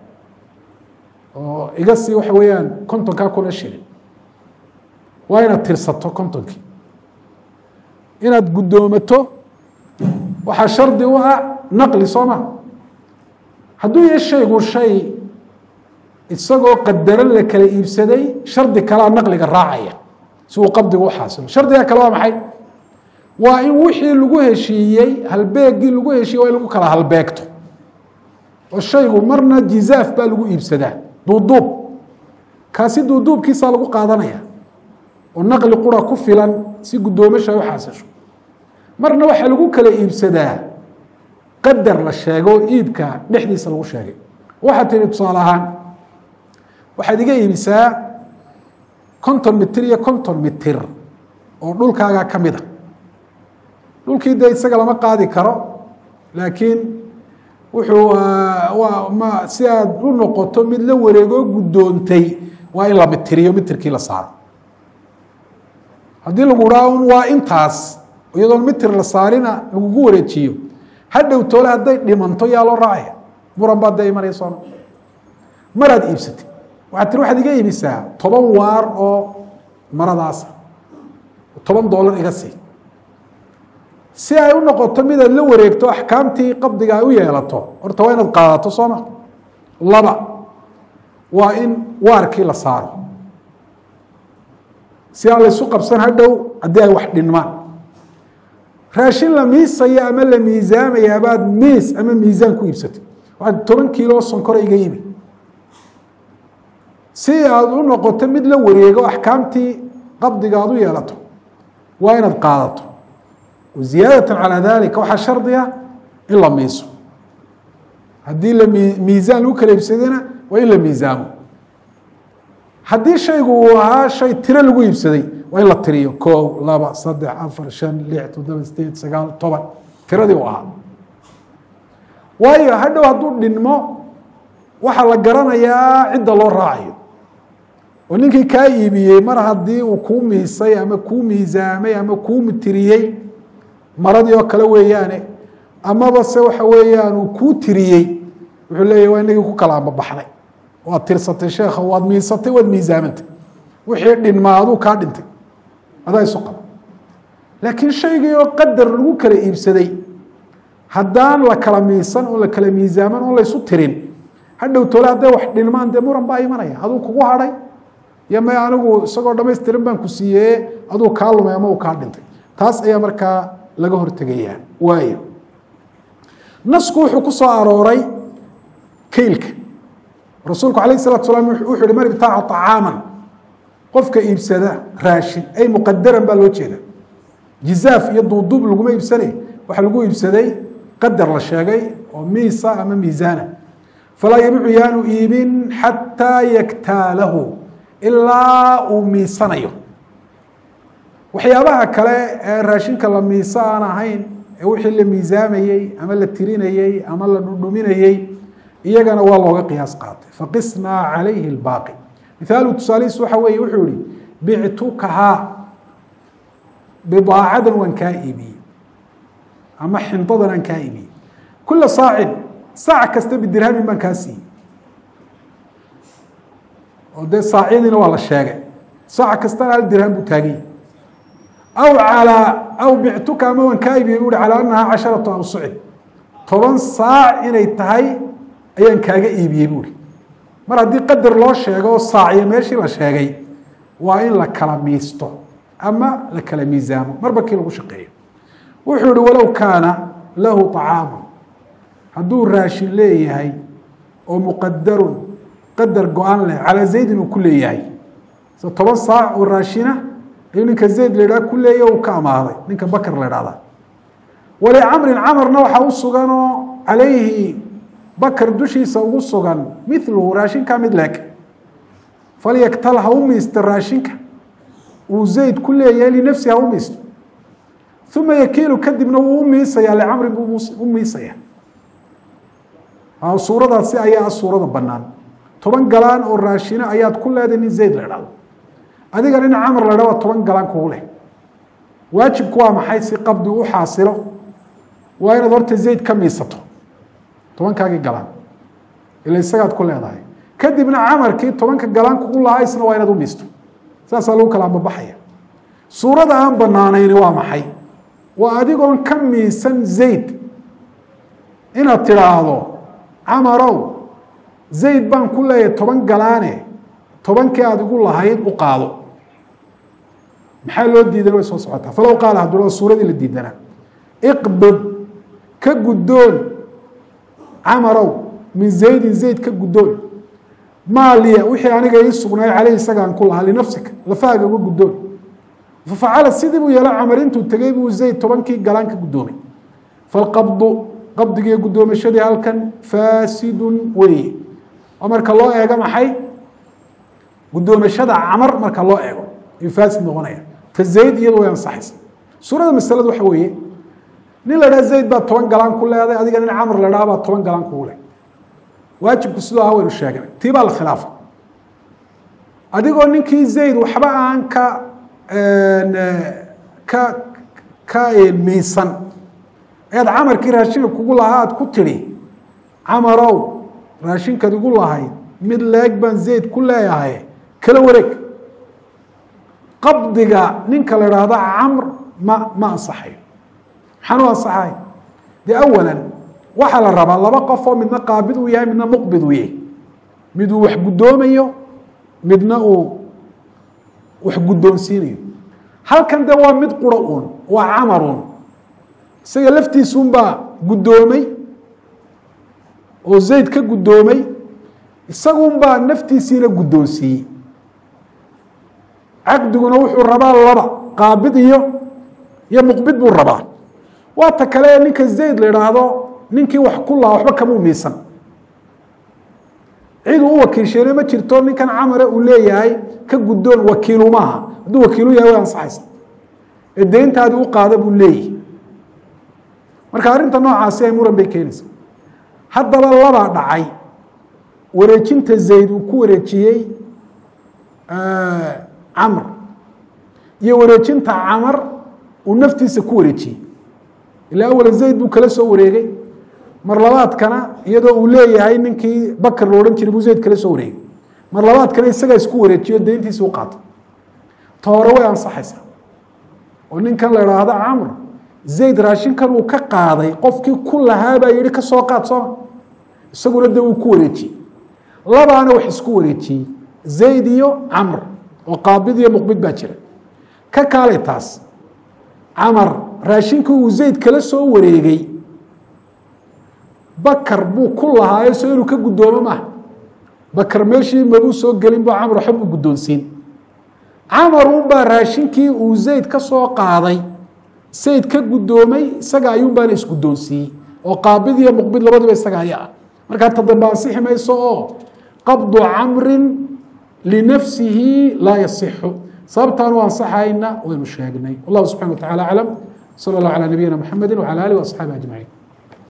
oo iga sii waxa weeyaan kontonkaa kuna shilin waa inaad tirsato kontonkii inaad guddoomato waxaa shardi u ah naqli soo ma hadduu yahay shaygu shay isagoo qadaran la kala iibsaday shardi kalea naqliga raacaya si uu qabdigu u xaasilo shardiga kale waa maxay waa in wixii lagu heshiiyey halbeegii lagu heshiiyey waa in lagu kala halbeegto oo shaygu marna jizaaf baa lagu iibsadaa duuduub kaasi duuduubkiisaa lagu qaadanaya oo naqli qura ku filan si guddoomasha ay u xaasisho marna waxaa lagu kala iibsadaa qadar la sheego oo iibka dhexdiisa lagu sheegay waxaad tihi tusaale ahaan waxaad iga iibisaa konton mitir iyo konton mitir oo dhulkaagaa ka mid a dhulkii dee isaga lama qaadi karo laakiin wuxuu waa ma si aad u noqoto mid la wareegoo guddoontay waa in la mitiriyo mitirkii la saaro haddii lagu dhaa un waa intaas iyadoon mitir la saarina lagugu wareejiyo hadhow toole hadday dhimanto yaa loo raacaya muran baad dee imanaya sooma maraad iibsatay waxaad tiri waxaad iga iibisaa toban waar oo maradaasa toban doolar iga sii si ay u noqoto midaad la wareegto axkaamtii qabdiga ay u yeelato horta waa inaad qaadato sooma laba waa in waarkii la saaro si aan laysu qabsan hadhow haddii ay wax dhinmaan raashin la miisaya ama la miisaamaya baad miis ama miisaan ku iibsatay waxaad toban kiilo sonkora iga yimi si aad u noqoto mid la wareego axkaamtii qabdiga aad u yeelato waa inaad qaadato ziyaadatan calaa dalika waxaa shardiga in la miiso haddii la miisaan lagu kala iibsadayna waa in la miisaamo haddii shaygu uu ahaa shay tiro lagu iibsaday waa in la tiriyo kow laba saddex afar shan lix toddoba sideed sagaal toban tiradii u ahaa waayo hadhow hadduu dhinmo waxaa la garanayaa cidda loo raacayo oo ninkii kaa iibiyey mar haddii uu kuu miisay ama kuu miisaamay ama kuu mitiriyey maradii oo kale weeyaane amaba se waxa weeyaan uu kuu tiriyey wuxuu leeyahy waa inagii ku kala ambabaxday waad tirsatay sheekha waad miisatay waad miisaamantay wixii dhinmaa aduu kaa dhintay adaa isu qaba laakiin shaygii oo qadar lagu kala iibsaday haddaan la kala miisan oo la kala miisaaman oo laysu tirin hadhow tole hadday wax dhinmaan dee muran baa imanaya aduu kugu hadhay iyo may anigu isagoo dhamaystiran baan ku siiyeye aduu kaa lumay ama uu kaa dhintay taas ayaa markaa laga hortegayaa waayo nasku wuxuu ku soo arooray keylka rasuulku alayh الsalatu salaam wuxuu yihi man ibtaaca طacaaman qofka iibsada raashin ay muqadaran baa loo jeeda jizaaf iyo duuduub laguma iibsanay waxa lagu iibsaday qadar la sheegay oo miisa ama miisaana falaa yabicu yaanu iibin xataa yaktaalahu ilaa uu miisanayo waxyaabaha kale ee raashinka la miiso aan ahayn ee wixii la miisaamayey ama la tirinayey ama la dhudhuminayey iyagana waa looga qiyaas qaatay faqisnaa calayhi اlbaaqi mithaalu tusaalihiis waxa weeye wuxuu yihi bictukahaa bidaacadan waan kaa iibiyey ama xindadan aan kaa iibiyey kula saacin saac kasta bidirhamin baan kaa siiyey oo dee saacyadiina waa la sheegay saac kastana hal dirham buu taagay aw calaa aw bictuka ama waan kaa iibiyey bu uhi calaa annahaa casharatu awsucin toban saac inay tahay ayaan kaaga iibiyey buuri mar haddii qadar loo sheego oo saaciya meeshii la sheegay waa in la kala miisto ama la kala miisaamo marba kii lagu shaqeeyo wuxuu ihi walow kaana lahu طacaamu hadduu raashin leeyahay oo muqadarun qadar go-an leh calaa zaydin uu ku leeyahay se toban saac oo raashina ayuu ninka zayd la idhaha ku leeya uu ka amaaday ninka bakr la idhahdaa walicamrin camarna waxaa u suganoo calayhi bakr dushiisa ugu sugan miluhu raashinka mid leeg falyaktal ha u miisto raashinka uu zayd ku leeyahay linafsi ha u miisto uma yakiilu kadibna wuu u miisayaa licamrin buu u miisaya suuradaasi ayaa suurada banaan toban galaan oo raashina ayaad ku leedahay nin zayd la dhahdo adiga nin camr la dhah waa toban galaan kugu leh waajibku waa maxay si qabdi u xaasilo waa inaad horta zayd ka miisato tobankaagii galaan ila isagaad ku leedahay kadibna camarkii tobanka galaan kugu lahaa isna waa inaad u miisto saasaa lagu kala ambabaxaya suurada aan banaanayni waa maxay waa adigoon ka miisan zayd inaad tidhaahdo camarow zayd baan ku leeyahay toban galaane tobankii aada igu lahayd u qaado maxaa loo diidana way soo socotaa falow qaala hadduu suuradii la diidanaa iqbid ka guddoon camarow min zaydin zayd ka guddoon maaliya wixii aniga ii sugnaay caleyh isagaan ku lahaa linafsika lafahaaga uga guddoon fafacala sidii buu yeelo camar intuu tegey buu zayd tobankii galaan ka guddoomay falqabdu qabdigiiyo guddoomashadii halkan faasidun weeye oo marka loo eego maxay guddoomashada camar marka loo eego ayuu faasid noqonaya ta zayd iyadu way ansaxaysa suurada masaladu waxa weeye nin la dhaha zayd baa toban galaan ku leeday adiga nin camr la dhaha baa toban galaan kugu leh waajibku sidoo aha waynu sheegnay tii baa la khilaafa adigoo ninkii zayd waxba aan ka ka ka miisan ead camarkii raashinka kugu lahaa aad ku tidhi camarow raashinkaad igu lahayd mid leeg baan zayd ku leeyahay kala wareeg qabdiga ninka la idhaahdo camr ma ma ansaxayo maxaan u ansaxay dee awalan waxaa la rabaa laba qof oo midna qaabid uu yahay midna muqbid uu yahay mid uu wax guddoomayo midna uu wax guddoonsiinayo halkan de waa mid quro uun waa camaruun isaga laftiisuunbaa guddoomay oo zayd ka guddoomay isagunbaa naftiisiina guddoonsiiyey caqdiguna wuxuu rabaa laba qaabid iyo iyo muqbid buu rabaa waa ta kale ninka zayd la idhaahdo ninkii wax ku lahaa waxba kamuu miisan ciduu u wakiilsheene ma jirto ninkan camare uu leeyahay ka guddoon wakiilu maaha hadduu wakiilu yahay way ansaxaysa ee deyntaadii u qaada buu leeyahay marka arrinta noocaasi ay muran bay keenaysa haddaba labaa dhacay wareejinta zayd uu ku wareejiyey camr iyo wareejinta camar uu naftiisa ku wareejiyey ilaa awala zayd buu kala soo wareegay mar labaadkana iyadoo uu leeyahay ninkii bakr la odhan jiray buu zayd kala soo wareegay mar labaadkana isagaa isku wareejiyo deyntiisa u qaatay ta hore way ansaxaysaa oo ninkan la idhaahdo camr zayd raashinkan uu ka qaaday qofkii ku lahaabaa yihi ka soo qaad sooma isaguna de uu ku wareejiyey labaana wax isku wareejiyey zayd iyo camr oo qaabid iyo muqbid baa jira ka kaalay taas camar raashinkii uu zayd kala soo wareegay bakar buu ku lahaayo so inuu ka guddoomo maaha bakar meeshii mabuu soo gelin bu camar waxba buu guddoonsiin camar unbaa raashinkii uu zayd ka soo qaaday zayd ka guddoomay isaga ayuunbaana isguddoonsiiyey oo qaabid iyo muqbid labaduba isaga aya ah markaa ta dambe ansixi mayso oo qabdu camrin linafsihi laa yasixu sababtaanu ansaxayna waynu sheegnay wallahu subxana wa tacala aclam sala allah calaa nabiyina mxamedi wcala alih waasxaabi ajmaciin